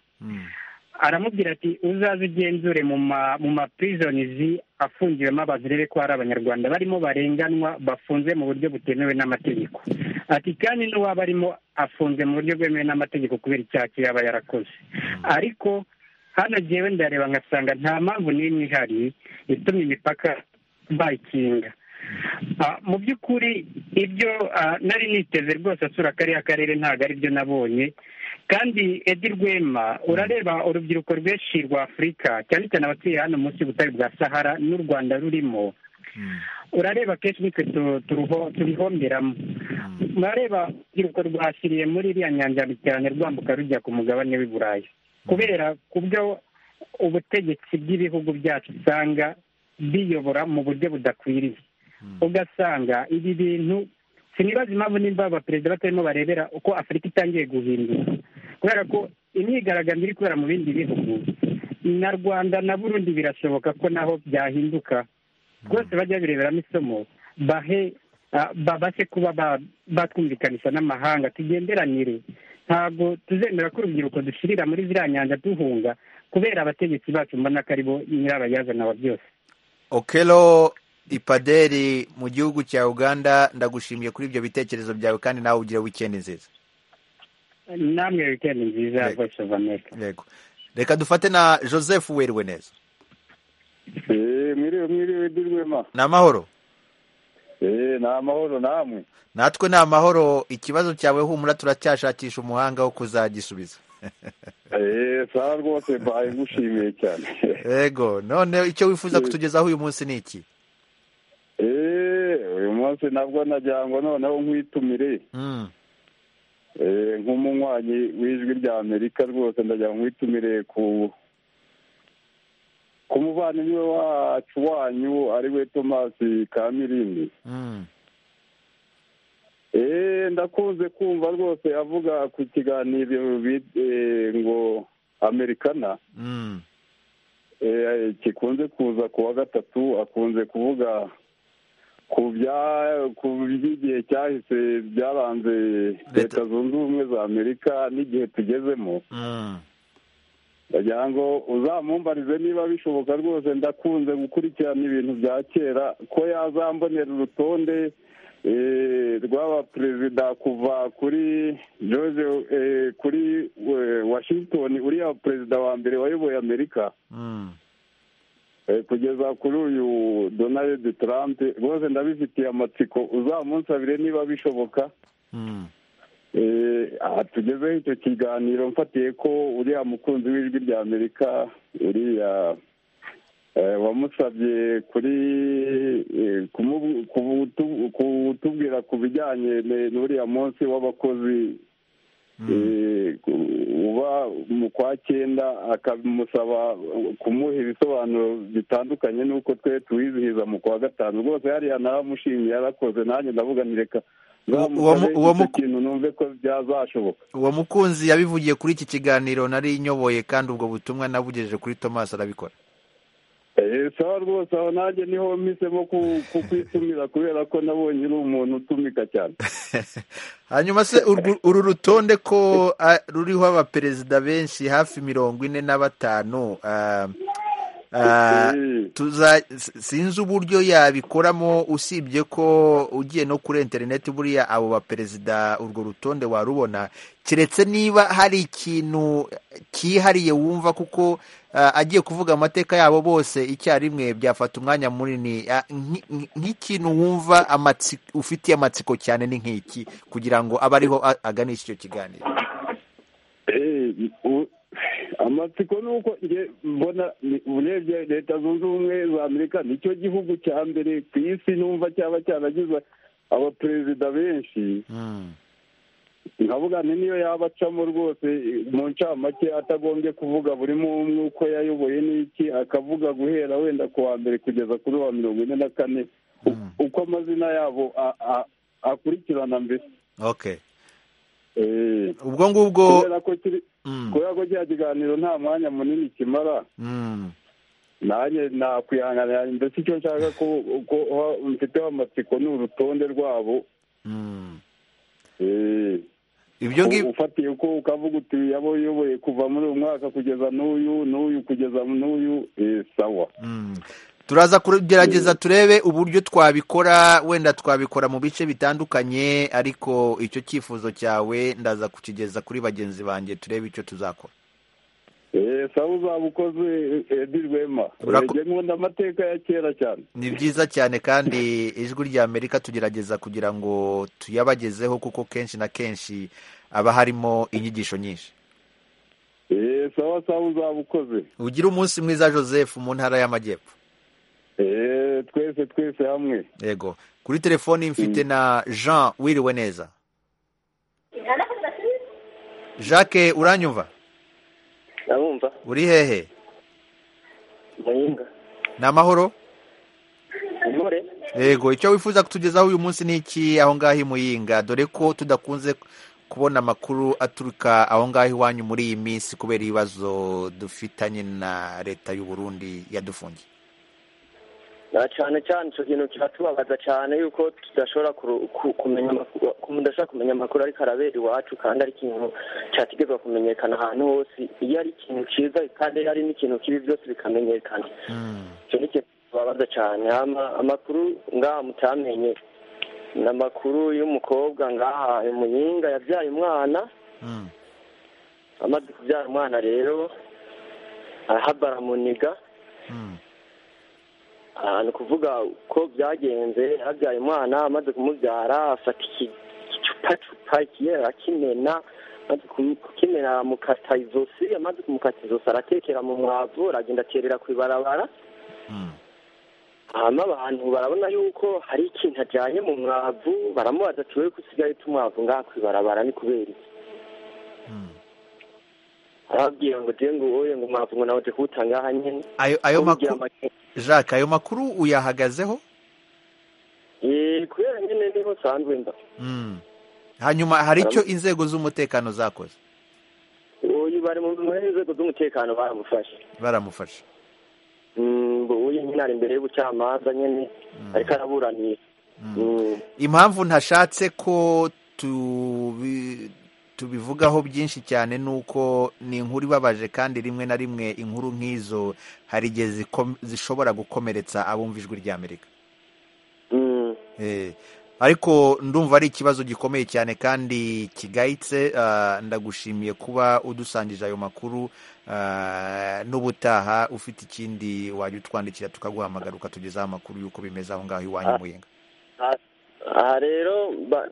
aramubwira ati uzaze ugenzure mu ma mu ma prisonizi afungiwemo abantu urebe ko hari abanyarwanda barimo barenganwa bafunze mu buryo butemewe n'amategeko ati kandi n'uwaba arimo afunze mu buryo bwemewe n'amategeko kubera icyaha cye yaba yarakoze ariko hano jyewe ndareba nkasanga nta mpamvu n'imwe ihari itumye imipaka bayikinga Ah, mu by'ukuri ibyo ah, nari niteze rwose asura kariya karere ntabwo aribyo nabonye kandi edi rwema urareba urubyiruko rwinshi rwa afurika cyane cyane abatuye hano munsi y'ubutare bwa sahara n'u rwanda rurimo urareba akenshi nitwe tu- turuho- tubihomberamo murareba urubyiruko rwashyiriye muri iriya nyanja cyane rwambuka rujya ku mugabane w'i burayi kubera ku byo ubutegetsi bw'ibihugu byacu usanga biyobora mu buryo budakwiriye ugasanga ibi bintu sinibaza impamvu nimba abaperezida batarimo barebera uko afurika itangiye guhinduka kubera ko imyigaragambyo iri kubera mu bindi bihugu na rwanda na burundi birashoboka ko naho byahinduka rwose bajya bireberamo isomo bahe ah, babashe kuba ba- batwumvikanisha n'amahanga tugenderanire ntabwo tuzemera ko urubyiruko dushirira muri ziriya nyanja duhunga kubera abategetsi bacu mbona ko aribo nyirabayazana wa byose okelo ipaderi mu gihugu cya uganda ndagushimiye kuri ibyo bitekerezo byawe kandi nawe ugire wikendi nziza namwe wikendi nziza ya voice of america yego reka dufate na joseph werwe neza mwiriwe mwiriwe dirwema ni amahoro eee ni amahoro namwe natwe ni amahoro ikibazo cyawe humura turacyashakisha umuhanga wo kuzagisubiza eee sawa rwose mbaye ngushimiye cyane yego none icyo wifuza kutugezaho uyu munsi ni iki eee uyu munsi nabwo nagira ngo noneho nkwitumire Mm. eee nk'umunywanyi w'ijwi rya amerika rwose ndagira ngo nkwitumire ku ku umuvandimwe wacu wanyu ari we tomasi kamirindi Eh, ndakunze kumva rwose avuga ku kiganiro bi- eh, ngo amerikana Eh, kikunze kuza ku wa gatatu akunze kuvuga ku bya- ku by'igihe cyahise byaranze leta zunze ubumwe za amerika n'igihe tugezemo ndagira ngo uzamumbarize niba bishoboka rwose ndakunze gukurikirana ibintu bya kera ko yazambonera urutonde eh, rw'abaperezida kuva kuri george eh, kuri eh, washington uriya perezida wa mbere wayoboye amerika Eh, kugeza kuri uyu donald trump rwose ndabifitiye amatsiko uzamunsabire niba bishoboka Eh, aha tugezeho icyo kiganiro mfatiye ko uriya mukunzi w'ijwi rya amerika uriya eh, wamusabye kuri eh, kumu- kubutu- kutubwira ku bijyanye ne- n'uriya munsi w'abakozi eh, ku- uba mu kwa cyenda akamusaba kumuha ibisobanuro bitandukanye n'uko twe tuwizihiza mu kwa gatanu rwose hariya naramushimiye yarakoze nanjye ndavuga ni reka uwo mu- uwo mu- nzamusabe ikintu numve ko byazashoboka uwo mukunzi yabivugiye kuri iki kiganiro nari nyoboye kandi ubwo butumwa nabugejeje kuri thomas arabikora Eh, sawa rwose aho nanjye niho mpisemo ku- kukwitumira kubera ko nabonye uri umuntu utumika cyane hanyuma se urwo- uru rutonde ko ah, ruriho abaperezida benshi hafi mirongo ine na batanu ah, ah, tuza s- sinzi uburyo yabikoramo usibye ko ugiye no kuri interineti buriya abo baperezida urwo rutonde warubona keretse niba hari ikintu cyihariye wumva kuko ah, agiye kuvuga amateka yabo bose icyarimwe byafata umwanya munini Ah, nk- nk- nk'ikintu wumva amatsi- ufitiye amatsiko cyane ni nk'iki kugira ngo abe ariho a- aganisha icyo kiganiro Eh, u- amatsiko ni uko nge mbona ni- urebye leta zunze ubumwe za amerika nicyo gihugu cya mbere ku isi numva cyaba cyaragize abaperezida benshi nkavuga ni niyo yaba acamo rwose mu ncamake atagombye kuvuga buri umwe uko yayoboye n'iki akavuga guhera wenda ku wa mbere kugeza kuri wa mirongo ine na kane u- uko amazina yabo a- a- akurikirana mbese okay Eh, ubwo ngubwo kubera ko kiri- kubera ko kiriya kiganiro nta mwanya munini kimara Mm. nanjye nakwihanganira mbese icyo nshaka ko ko ha- mfiteho amatsiko ni urutonde rwabo Eh. ibyo ngibyo ufatiye ko ukavuga uti yaba uyoboye kuva muri uyu mwaka kugeza n'uyu n'uyu kugeza n'uyu eh, sawa turaza kugerageza turebe uburyo twabikora wenda twabikora mu bice bitandukanye ariko icyo cyifuzo cyawe ndaza kukigeza kuri bagenzi banjye turebe icyo tuzakora Eh, sawa uzaba ukoze edi rwema Urako- Eh, nkunda amateka ya kera cyane ni byiza cyane kandi ijwi rya amerika tugerageza kugira ngo tuyabagezeho kuko kenshi na kenshi haba harimo inyigisho nyinshi Eh, sawa sawa uzaba ukoze ugire umunsi mwiza joseph mu ntara y'amajyepfo Eh, twese twese hamwe yego kuri telefoni mfite na jean wiriwe neza jacques uranyumva ndabumva uri hehe muyinga ni amahoro intore yego icyo wifuza kutugezaho uyu munsi ni iki aho ngaho i muyinga dore ko tudakunze kubona amakuru aturuka aho ngaho iwanyu muri iyi minsi kubera ibibazo dufitanye na leta y'u Burundi yadufungiye na cyane cyane icyo kintu kiratubabaza cyane yuko tudashobora kuru- ku- kumenya amakuru mudashobora kumenya amakuru ariko arabera iwacu kandi ari ikintu cyategerwa kumenyekana ahantu hose iyo ari ikintu cyiza kandi iyo ari n'ikintu kibi byose bikamenyekana icyo ni ikintu kibabaza cyane Ama- amakuru ngaha mutamenye ni amakuru y'umukobwa ngaha muyinga yabyaye umwana amaze kubyara umwana rero arahabara muniga aha ni ukuvuga ko byagenze yabyaye umwana amaze kumubyara afata iki- igicupacupa ikiyera akimena amaze kumu- kukimena amukata izosi amaze kumukata izosi aratekera mu mwavu aragenda aterera ku ibarabara hanyuma abantu barabona yuko hari ikintu ajyanye mu mwavu baramubaza ati wowe ko usigaye uta umwavu ngaha ku ibarabara ni kubera iki arababwiye ngo ugiye ngo wowe ngo mwapfa ngo nawe ujye kuwutanga aha nyine ayo ayo Bamubwira makuru jacques ayo makuru uyahagazeho Eh, kubera nyine niho usanzwe mba Mm. hanyuma hari icyo inzego z'umutekano zakoze uyu bari mu muri inzego z'umutekano baramufashe baramufashe Mm, ngo uyu nyine ari imbere y'ubucamanza nyine ariko araburanisha Mm. impamvu ntashatse ko tubi- tubivugaho byinshi cyane ni uko ni inkuru ibabaje kandi rimwe na rimwe inkuru nk'izo hari igihe zikom- zishobora gukomeretsa abumva ijwi ry'amerika Eh, ariko ndumva ari ikibazo gikomeye cyane kandi kigayitse ah, ndagushimiye kuba udusangije ayo makuru ah, n'ubutaha ufite ikindi wajya utwandikira tukaguhamagara ukatugezaho amakuru y'uko bimeze aho ngaho iwanyu Ah. mu Yenga. aha aha rero ba-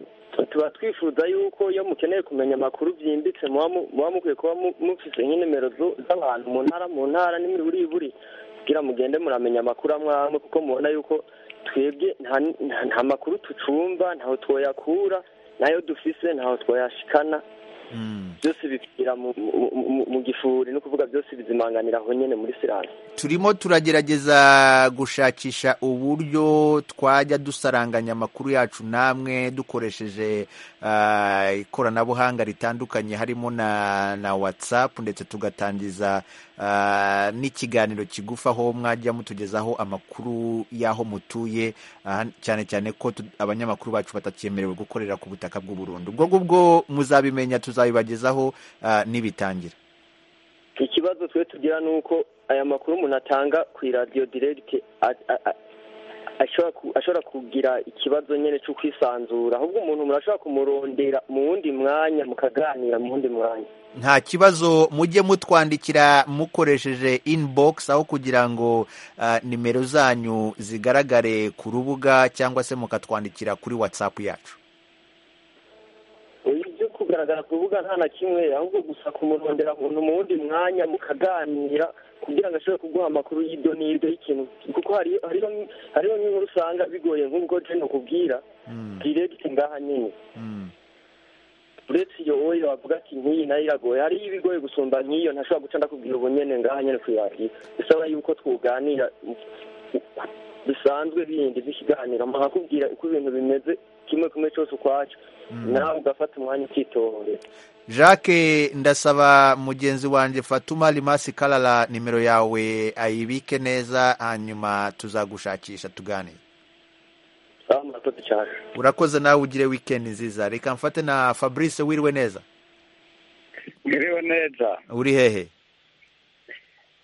tuba twifuza yuko iyo mukeneye kumenya amakuru byimbitse muba mu- muba mukwiye kuba mu- mufite nk'inimero zo- z'abantu mu ntara mu ntara n'imiburi buri kugira mugende muramenya amakuru amwe amwe kuko mubona yuko twebwe nta nta- nta makuru tucumva ntaho twoyakura nayo dufise ntaho twoyashikana byose bipfira mu mu- mu- mu gifuri ni ukuvuga byose bizimanganira aho nyine muri siransi turimo turagerageza gushakisha uburyo twajya dusaranganya amakuru yacu namwe dukoresheje ah, ikoranabuhanga ritandukanye harimo na na watsapu ndetse tugatangiza ah, n'ikiganiro kigufa aho mwajya mutugezaho amakuru y'aho mutuye ah, cyane cyane ko tu- abanyamakuru bacu batakyemerewe gukorera ku butaka bw'u Burundi ubwo ngubwo muzabimenya tuzabibagezaho ah, nibitangira ikibazo twe tugira ni uko aya makuru umuntu atanga ku iradiyo diregiti ashobora kugira ikibazo nyine cyo kwisanzura ahubwo umuntu murashobora kumurondera mu wundi mwanya mukaganira mu wundi mwanya nta kibazo mujye mutwandikira mukoresheje inbox aho kugira ngo ah, nimero zanyu zigaragare ku rubuga cyangwa se mukatwandikira kuri whatsapp yacu Oya, ibyo kugaragara ku rubuga nta na kimwe ahubwo gusa kumurondera umuntu mu wundi mwanya mukaganira kugira ngo ashobore kuguha amakuru y'ibyo n'ibyo y'ikintu kuko hari- hariho hariho nk'inkuru usanga bigoye nk'ubwo jeno kubwira diregiti ngaha nyine uretse iyo wowe wavuga ati nk'iyi nayo iragoye hari ibigoye gusumba nk'iyo ntashobora guca ndakubwira ubu nyene ngaha nyene kuyakira bisaba yuko twuganira bisanzwe bindi by'ikiganiro nkakubwira uko ibintu bimeze kimwe kumwe cyose ukwacyo nawe ugafata umwanya ukitondera jacques ndasaba mugenzi wanjye fatuma rimasi karara nimero yawe ayibike neza hanyuma tuzagushakisha tuganire aho murakoze cyane urakoze nawe ugire weekend nziza reka mfate na fabrice wiriwe neza Mwiriwe neza uri hehe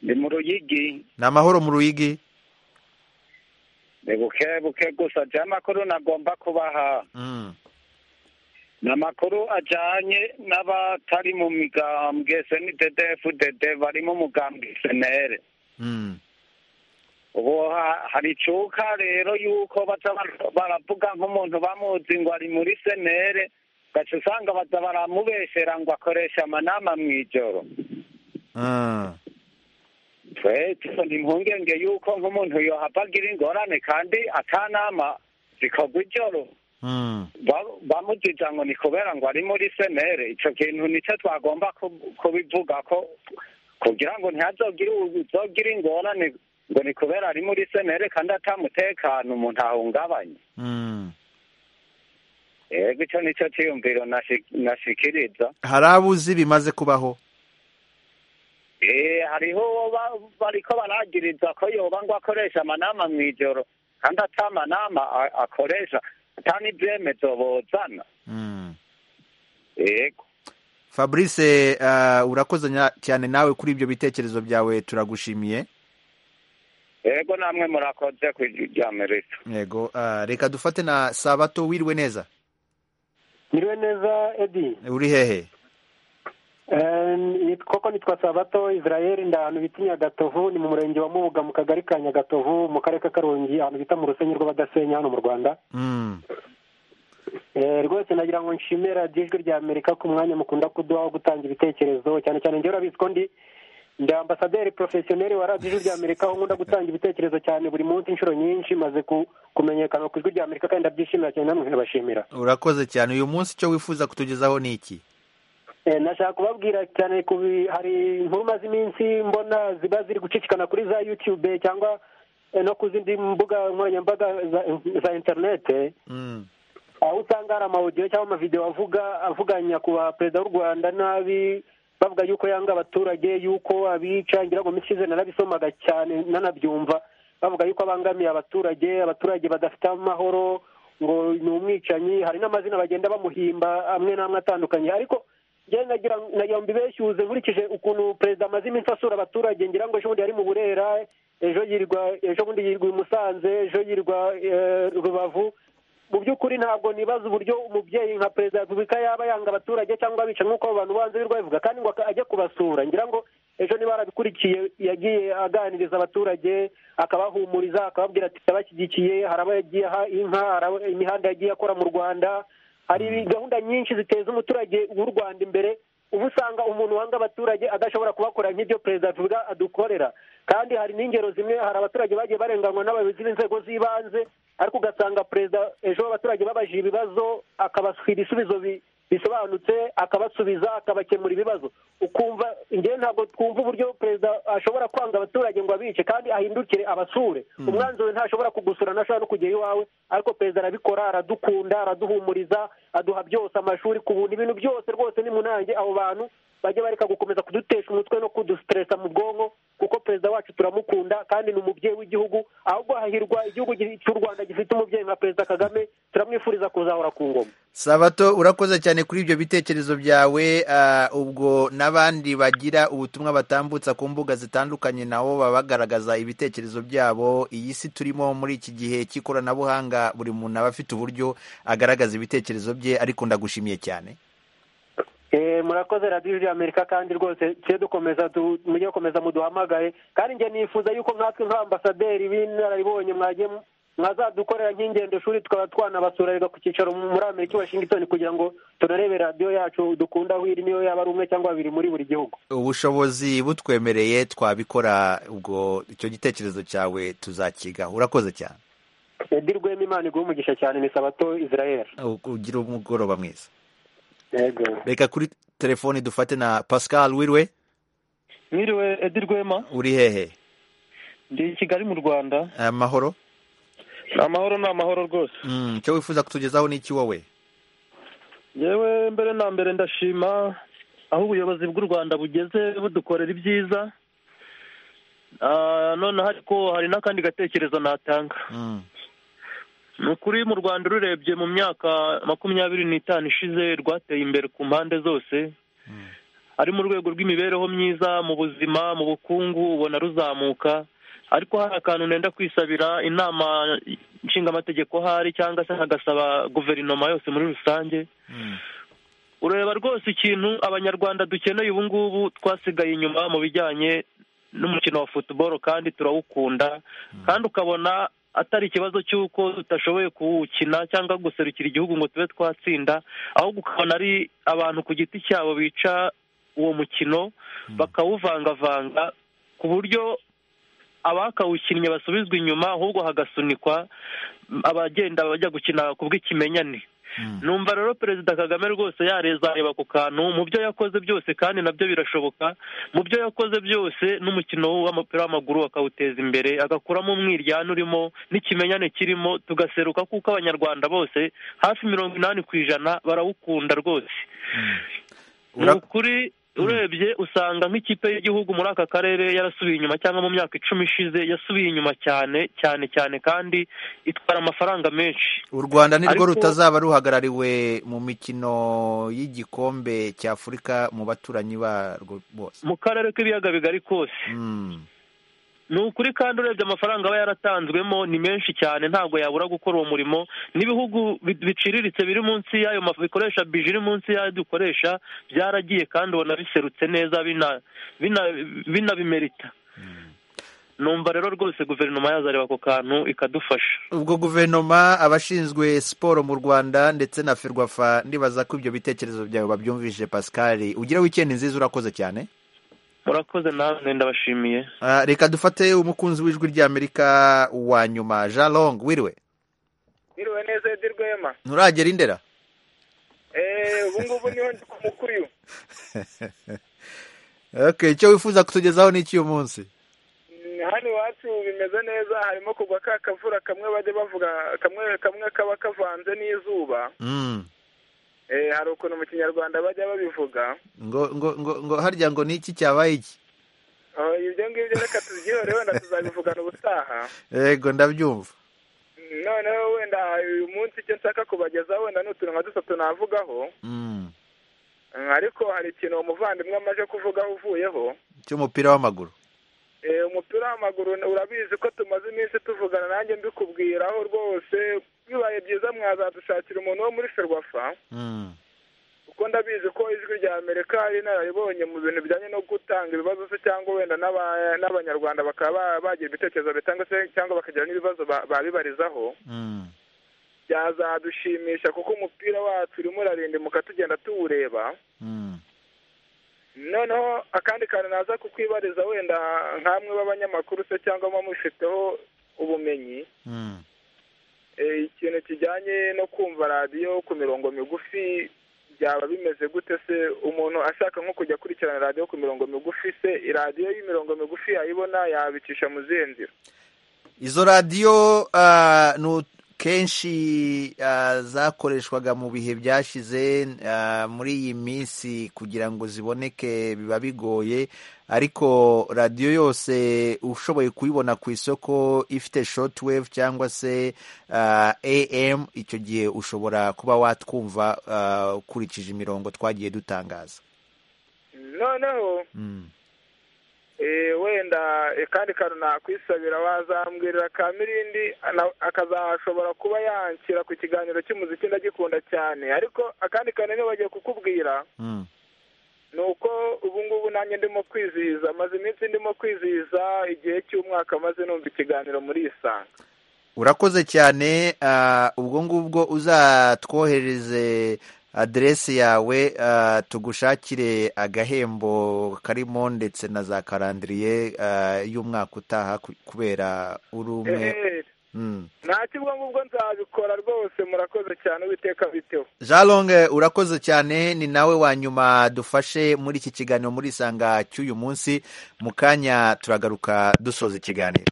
ndi mu ruyigi ni amahoro mu ruyigi ni buke buke gusa jya amakuru nagomba kubaha Mm. ni amakuru ajyanye n'abatari mu migambwe senidedefudede bari mu mugambwe senere Mm. ubu ha- hari icuka rero y'uko baca bar- baravuga nk'umuntu bamuzi ngo ari muri senere ugaca usanga baza baramubeshera ngo akoresha amanama mu ijoro Ah. twe tubona impungenge y'uko nk'umuntu yohava agira ingorane kandi atanama zikorwa ijoro Mm. ba- bamujija ngo ni kubera ngo ari muri senere ico kintu nico twagomba ku- kubivugako kugira ngo ntihazogire uzogira ingorane ngo ni kubera ari muri senere kandi atamutekano umuntu ahungabanye Mm. ego ico nico ciyumviro nashi- nashikiriza hari abo uzi bimaze kubaho Eh, hariho uwo ba- bariko baragiriza ko yoba ngo akoresha amanama mw'ijoro kandi ata manama a- akoresha ata n'ivyemezo bozana ego fabrice ah, urakoze nya- cyane nawe kuri ibyo bitekerezo byawe turagushimiye ego namwe murakoze ku rya merito yego ah, reka dufate na sabato wiriwe neza Miriwe neza edi uri hehe Ehm, koko nitwa sabato israel ndi ahantu bita nyagatovu ni mu murenge wa mubuga mu kagari ka nyagatovu mu karere ka karongi ahantu bita mu rusenyi rw'abadasenya hano mu rwanda Mm. Eh, rwose nagira ngo nshimire radiyo ijwi rya amerika ku mwanya mukunda kuduha wo gutanga ibitekerezo cyane cyane njyewe urabizi ko ndi ndi ambasaderi porofesiyoneri wa radiyo ijwi rya amerika aho nkunda gutanga ibitekerezo cyane buri munsi inshuro nyinshi maze ku- kumenyekana ku ijwi rya amerika kandi ndabyishimira cyane namwe nkabashimira urakoze cyane uyu munsi icyo wifuza kutugezaho ni iki Eh, nashaka kubabwira cyane ku bi- hari inkuru maze iminsi mbona ziba ziri gucicikana kuri za youtube cyangwa eh, no ku zindi mbuga nkoranyambaga za, za interinete aho usanga hari amawudiyo cyangwa amavidewo avuga avuga nyakubahwa perezida w'u rwanda nabi bavuga yuko yanga abaturage yuko abica ngira ngo minsi ishize narabisomaga cyane nanabyumva bavuga yuko abangamiye abaturage abaturage badafite amahoro ngo ni umwicanyi hari n'amazina bagenda bamuhimba amwe n'amwe atandukanye ariko njyewe nagira nagira ngo mbibeshyuze nkurikije ukuntu perezida amaze iminsi asura abaturage ngira ngo ejo bundi yari mu burera ejo yirirwa ejo bundi yirirwa i musanze ejo yirirwa eh, rubavu mu by'ukuri ntabwo nibaza uburyo umubyeyi nka perezida wa repubulika yaba yanga abaturage cyangwa abica nk'uko abo bantu banze birirwa babivuga kandi ngo aka- ajye kubasura ngira ngo ejo niba yarabikurikiye yagiye aganiriza abaturage akabahumuriza akababwira ati abashyigikiye hari abo yagiye aha inka hari abo- imihanda yagiye akora mu rwanda hari gahunda nyinshi ziteza umuturage w'u rwanda imbere uba usanga umuntu wanga abaturage adashobora kubakora nk'ibyo perezida wa repubulika adukorera kandi hari n'ingero zimwe hari abaturage bagiye barenganywa n'abayobozi b'inzego z'ibanze ariko ugasanga perezida ejo abaturage babajije ibibazo akabaswira ibisubizo bi- bisobanutse akabasubiza akabakemura ibibazo ukumva njyewe ntabwo twumva uburyo perezida ashobora kwanga abaturage ngo abice kandi ahindukire abasure umwanzuro ntashobora kugusura ntashobora no kugera iwawe ariko perezida arabikora aradukunda araduhumuriza aduha byose amashuri ku buntu ibintu byose rwose ni munange abo bantu bajye bareka gukomeza kudutesha umutwe no kudusitiresa mu bwonko kuko perezida wacu turamukunda kandi ni umubyeyi w'igihugu ahubwo hahirwa igihugu gi- cy'u rwanda gifite umubyeyi nka perezida kagame turamwifuriza kuzahora ku ngoma sabato urakoze cyane kuri ibyo bitekerezo byawe ah, ubwo n'abandi bagira ubutumwa batambutsa ku mbuga zitandukanye nabo baba bagaragaza ibitekerezo byabo iyi si turimo muri iki gihe cy'ikoranabuhanga buri muntu aba afite uburyo agaragaza ibitekerezo bye ariko ndagushimiye cyane Eh, murakoze radiyo ya amerika kandi rwose tujye dukomeza du- mujye gukomeza muduhamagaye kandi njye nifuza yuko nkatwe nk'abaambasaderi b'inararibonye mwagiye mu- mwazadukorera nk'ingendo shuri tukaba twanabasura rega ku cyicaro muri amerika i washington kugira ngo tunarebe radiyo yacu dukunda aho iri niyo yaba ari umwe cyangwa babiri muri buri gihugu ubushobozi butwemereye twabikora ubwo icyo gitekerezo cyawe tuzakigaho urakoze cyane edi rwema imana iguhe umugisha cyane ni sabato israel ugira umugoroba mwiza yego reka kuri telefoni dufate na pascal wiriwe mwiriwe edi rwema uri hehe ndi i kigali mu rwanda amahoro amahoro ni amahoro rwose Mm, icyo wifuza kutugezaho ni iki wowe yewe mbere na mbere ndashima aho ubuyobozi bw'u rwanda bugeze budukorera ibyiza Ah, noneho ariko hari n'akandi gatekerezo natanga ni ukuri mu rwanda ururebye mu myaka makumyabiri n'itanu ishize rwateye imbere ku mpande zose ari mu rwego rw'imibereho myiza mu buzima mu bukungu ubona ruzamuka ariko hari akantu nenda kwisabira inama nshingamategeko ahari cyangwa se nkagasaba guverinoma yose muri rusange ureba rwose ikintu abanyarwanda dukeneye ubu ngubu twasigaye inyuma mu bijyanye n'umukino wa futuboro kandi turawukunda kandi ukabona atari ikibazo cy'uko tudashoboye kuwukina cyangwa guserukira igihugu ngo tube twatsinda ahubwo ukabona ari abantu ku giti cyabo bica uwo mukino bakawuvangavanga ku buryo abakawukinnye basubizwa inyuma ahubwo hagasunikwa abagenda bajya gukina ku bw'ikimenyane numva rero perezida kagame rwose yarezareba ku kantu mu byo yakoze byose kandi nabyo birashoboka mu byo yakoze byose n'umukino w'umupira w'amaguru akawuteza imbere agakuramo umwiryane urimo n'ikimenyane kirimo tugaseruka kuko abanyarwanda bose hafi mirongo inani ku ijana barawukunda rwose ni ukuri urebye usanga nk'ikipe y'igihugu muri aka karere yarasubiye inyuma cyangwa mu myaka icumi ishize yasubiye inyuma cyane cyane cyane kandi itwara amafaranga menshi u rwanda ni rwo Ariko- rutazaba ruhagarariwe mu mikino y'igikombe cy'afurika mu baturanyi barwo bose mu karere k'ibiyaga bigari kose ni ukuri kandi urebye amafaranga aba yaratanzwemo ni menshi cyane ntabwo yabura gukora uwo murimo n'ibihugu bi- biciriritse biri munsi y'ayo mafu bikoresha bije iri munsi y'ayo dukoresha byaragiye kandi ubona biserutse neza bina- bina- binabimerita numva rero rwose guverinoma yazareba ako kantu ikadufasha ubwo guverinoma abashinzwe siporo mu rwanda ndetse na ferwafa ndibaza ko ibyo bitekerezo byawe babyumvise pascal ugira wikendi nziza urakoze cyane murakoze namwe ndabashimiye Ah, reka dufate umukunzi w'ijwi ry'amerika wa nyuma jean long wiriwe Niriwe neza Edi Rwema. nturagera indera Eh, ubu ngubu niho ndi ku mukuru uyu. okay icyo wifuza kutugezaho ni iki uyu munsi hano iwacu bimeze neza harimo kugwa ka kavura kamwe bajya bavuga kamwe kamwe kaba kavanze n'izuba Mm. Eh, hari ukuntu mu kinyarwanda bajya babivuga ngo ngo ngo ngo harya ngo ni iki cyabaye iki Oh, ibyo ngibyo reka tubyihore wenda tuzabivugana ubutaha yego ndabyumva noneho wenda uyu munsi icyo nshaka kubagezaho wenda ni utuntu nka dutatu navugaho Mm. ariko hari ikintu uwo muvandimwe amaze kuvugaho uvuyeho cy'umupira w'amaguru Eh, umupira w'amaguru urabizi ko tumaze iminsi tuvugana nanjye mbikubwiraho rwose bibaye byiza mwazadushakira umuntu wo muri ferwafa Mm. kuko ndabizi ko ijwi rya amerika ari inararibonye mu bintu bijyanye no gutanga ibibazo se cyangwa wenda n'aba- n'abanyarwanda bakaba ba- bagira ibitekerezo bitanga se cyangwa bakagira n'ibibazo ba- babibarizaho Mm. byazadushimisha kuko umupira wacu urimo urarindimuka tugenda tuwureba noneho akandi kantu naza kukwibariza wenda nk'amwe b'abanyamakuru se cyangwa muba mubifiteho ubumenyi Mm. Eh, ikintu kijyanye no kumva radiyo ku mirongo migufi byaba bimeze gute se umuntu ashaka nko kujya akurikirana radiyo ku mirongo migufi se iradiyo y'imirongo migufi yayibona yabicisha mu zihe nzira izo radiyo ah, nu- kenshi ah, zakoreshwaga mu bihe byashize ah, muri iyi minsi kugira ngo ziboneke biba bigoye ariko radiyo yose ushoboye kuyibona ku isoko ifite shortwave cyangwa se ah, am icyo gihe ushobora kuba watwumva ah, ukurikije imirongo twagiye dutangaza noneho Mm. eh, wenda akandi kantu nakwisabira wazambwirira ka mirindi ana- akazashobora kuba yanshyira ku kiganiro cy'umuziki ndagikunda cyane ariko akandi kantu nibagiye kukubwira Mm. ni uko ubu ngubu nanjye ndimo kwizihiza maze iminsi ndimo kwizihiza igihe cy'umwaka maze numva ikiganiro muri isanga urakoze cyane ah, ubwo ngubwo uzatwohereze aderesi yawe ah, tugushakire agahembo karimo ndetse na za karandiriye ah, y'umwaka utaha ku- kubera uri umwe Eh, Mm. nta kibwo ngubwo nzabikora rwose murakoze cyane uwiteka biteho jean longe urakoze cyane ni nawe wa nyuma dufashe muri iki kiganiro muri isanga cy'uyu munsi mu kanya turagaruka dusoza ikiganiro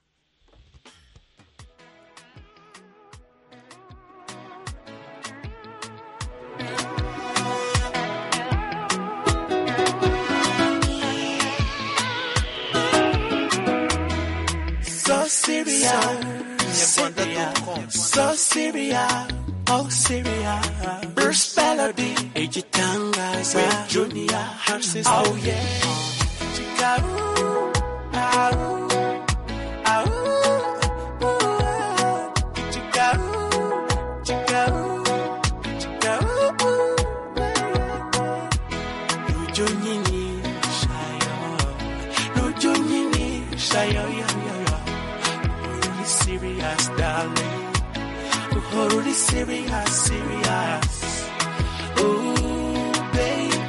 So Syria, so Syria, oh Syria, Bruce Melody, Ejitangaza, with Junior, Hansis, oh yeah, Chikaru, au, au, ooh, Chikaru, Chikaru, Chikaru, Lujunini, Shayo, Lujunini, Shayo, yo, yo, yo. Really serious, darling. Oh, really serious, serious. Oh, babe.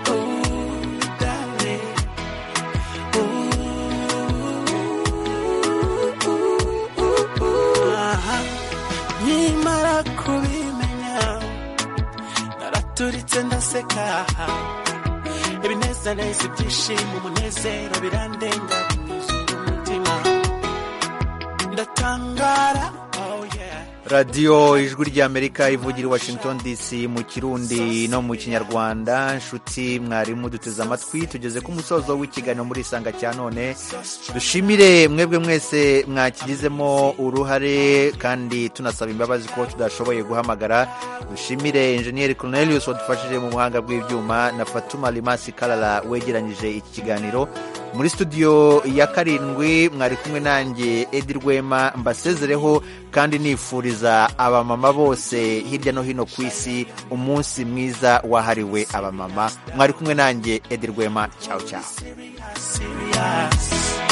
Oh, darling. Ooh, ooh, ooh, ooh. Aha. Nimara kubimenya naraturitse ndaseka ibinezaneza ibyishimo umunezero birandenga binyuzuye umutima ndatangara oh yeah radiyo ijwi ry'amerika ivugira i washington dc mu kirundi no mu kinyarwanda nshuti mwarimu duteze amatwi tugeze ku musozo w'ikiganiro muri isanga cya none dushimire mwebwe mwese mwakigizemo uruhare kandi tunasaba imbabazi ko tudashoboye guhamagara dushimire enjeniyeri cornelius wadufashije mu buhanga bw'ibyuma na fatuma limasi karara wegeranyije iki kiganiro muri studio ya karindwi mwari kumwe nanjye edi rwema mbasezereho kandi nifuriza abamama bose hirya no hino ku isi umunsi mwiza wahariwe abamama mwari kumwe nanjye edi rwema cyawe cyawe serious.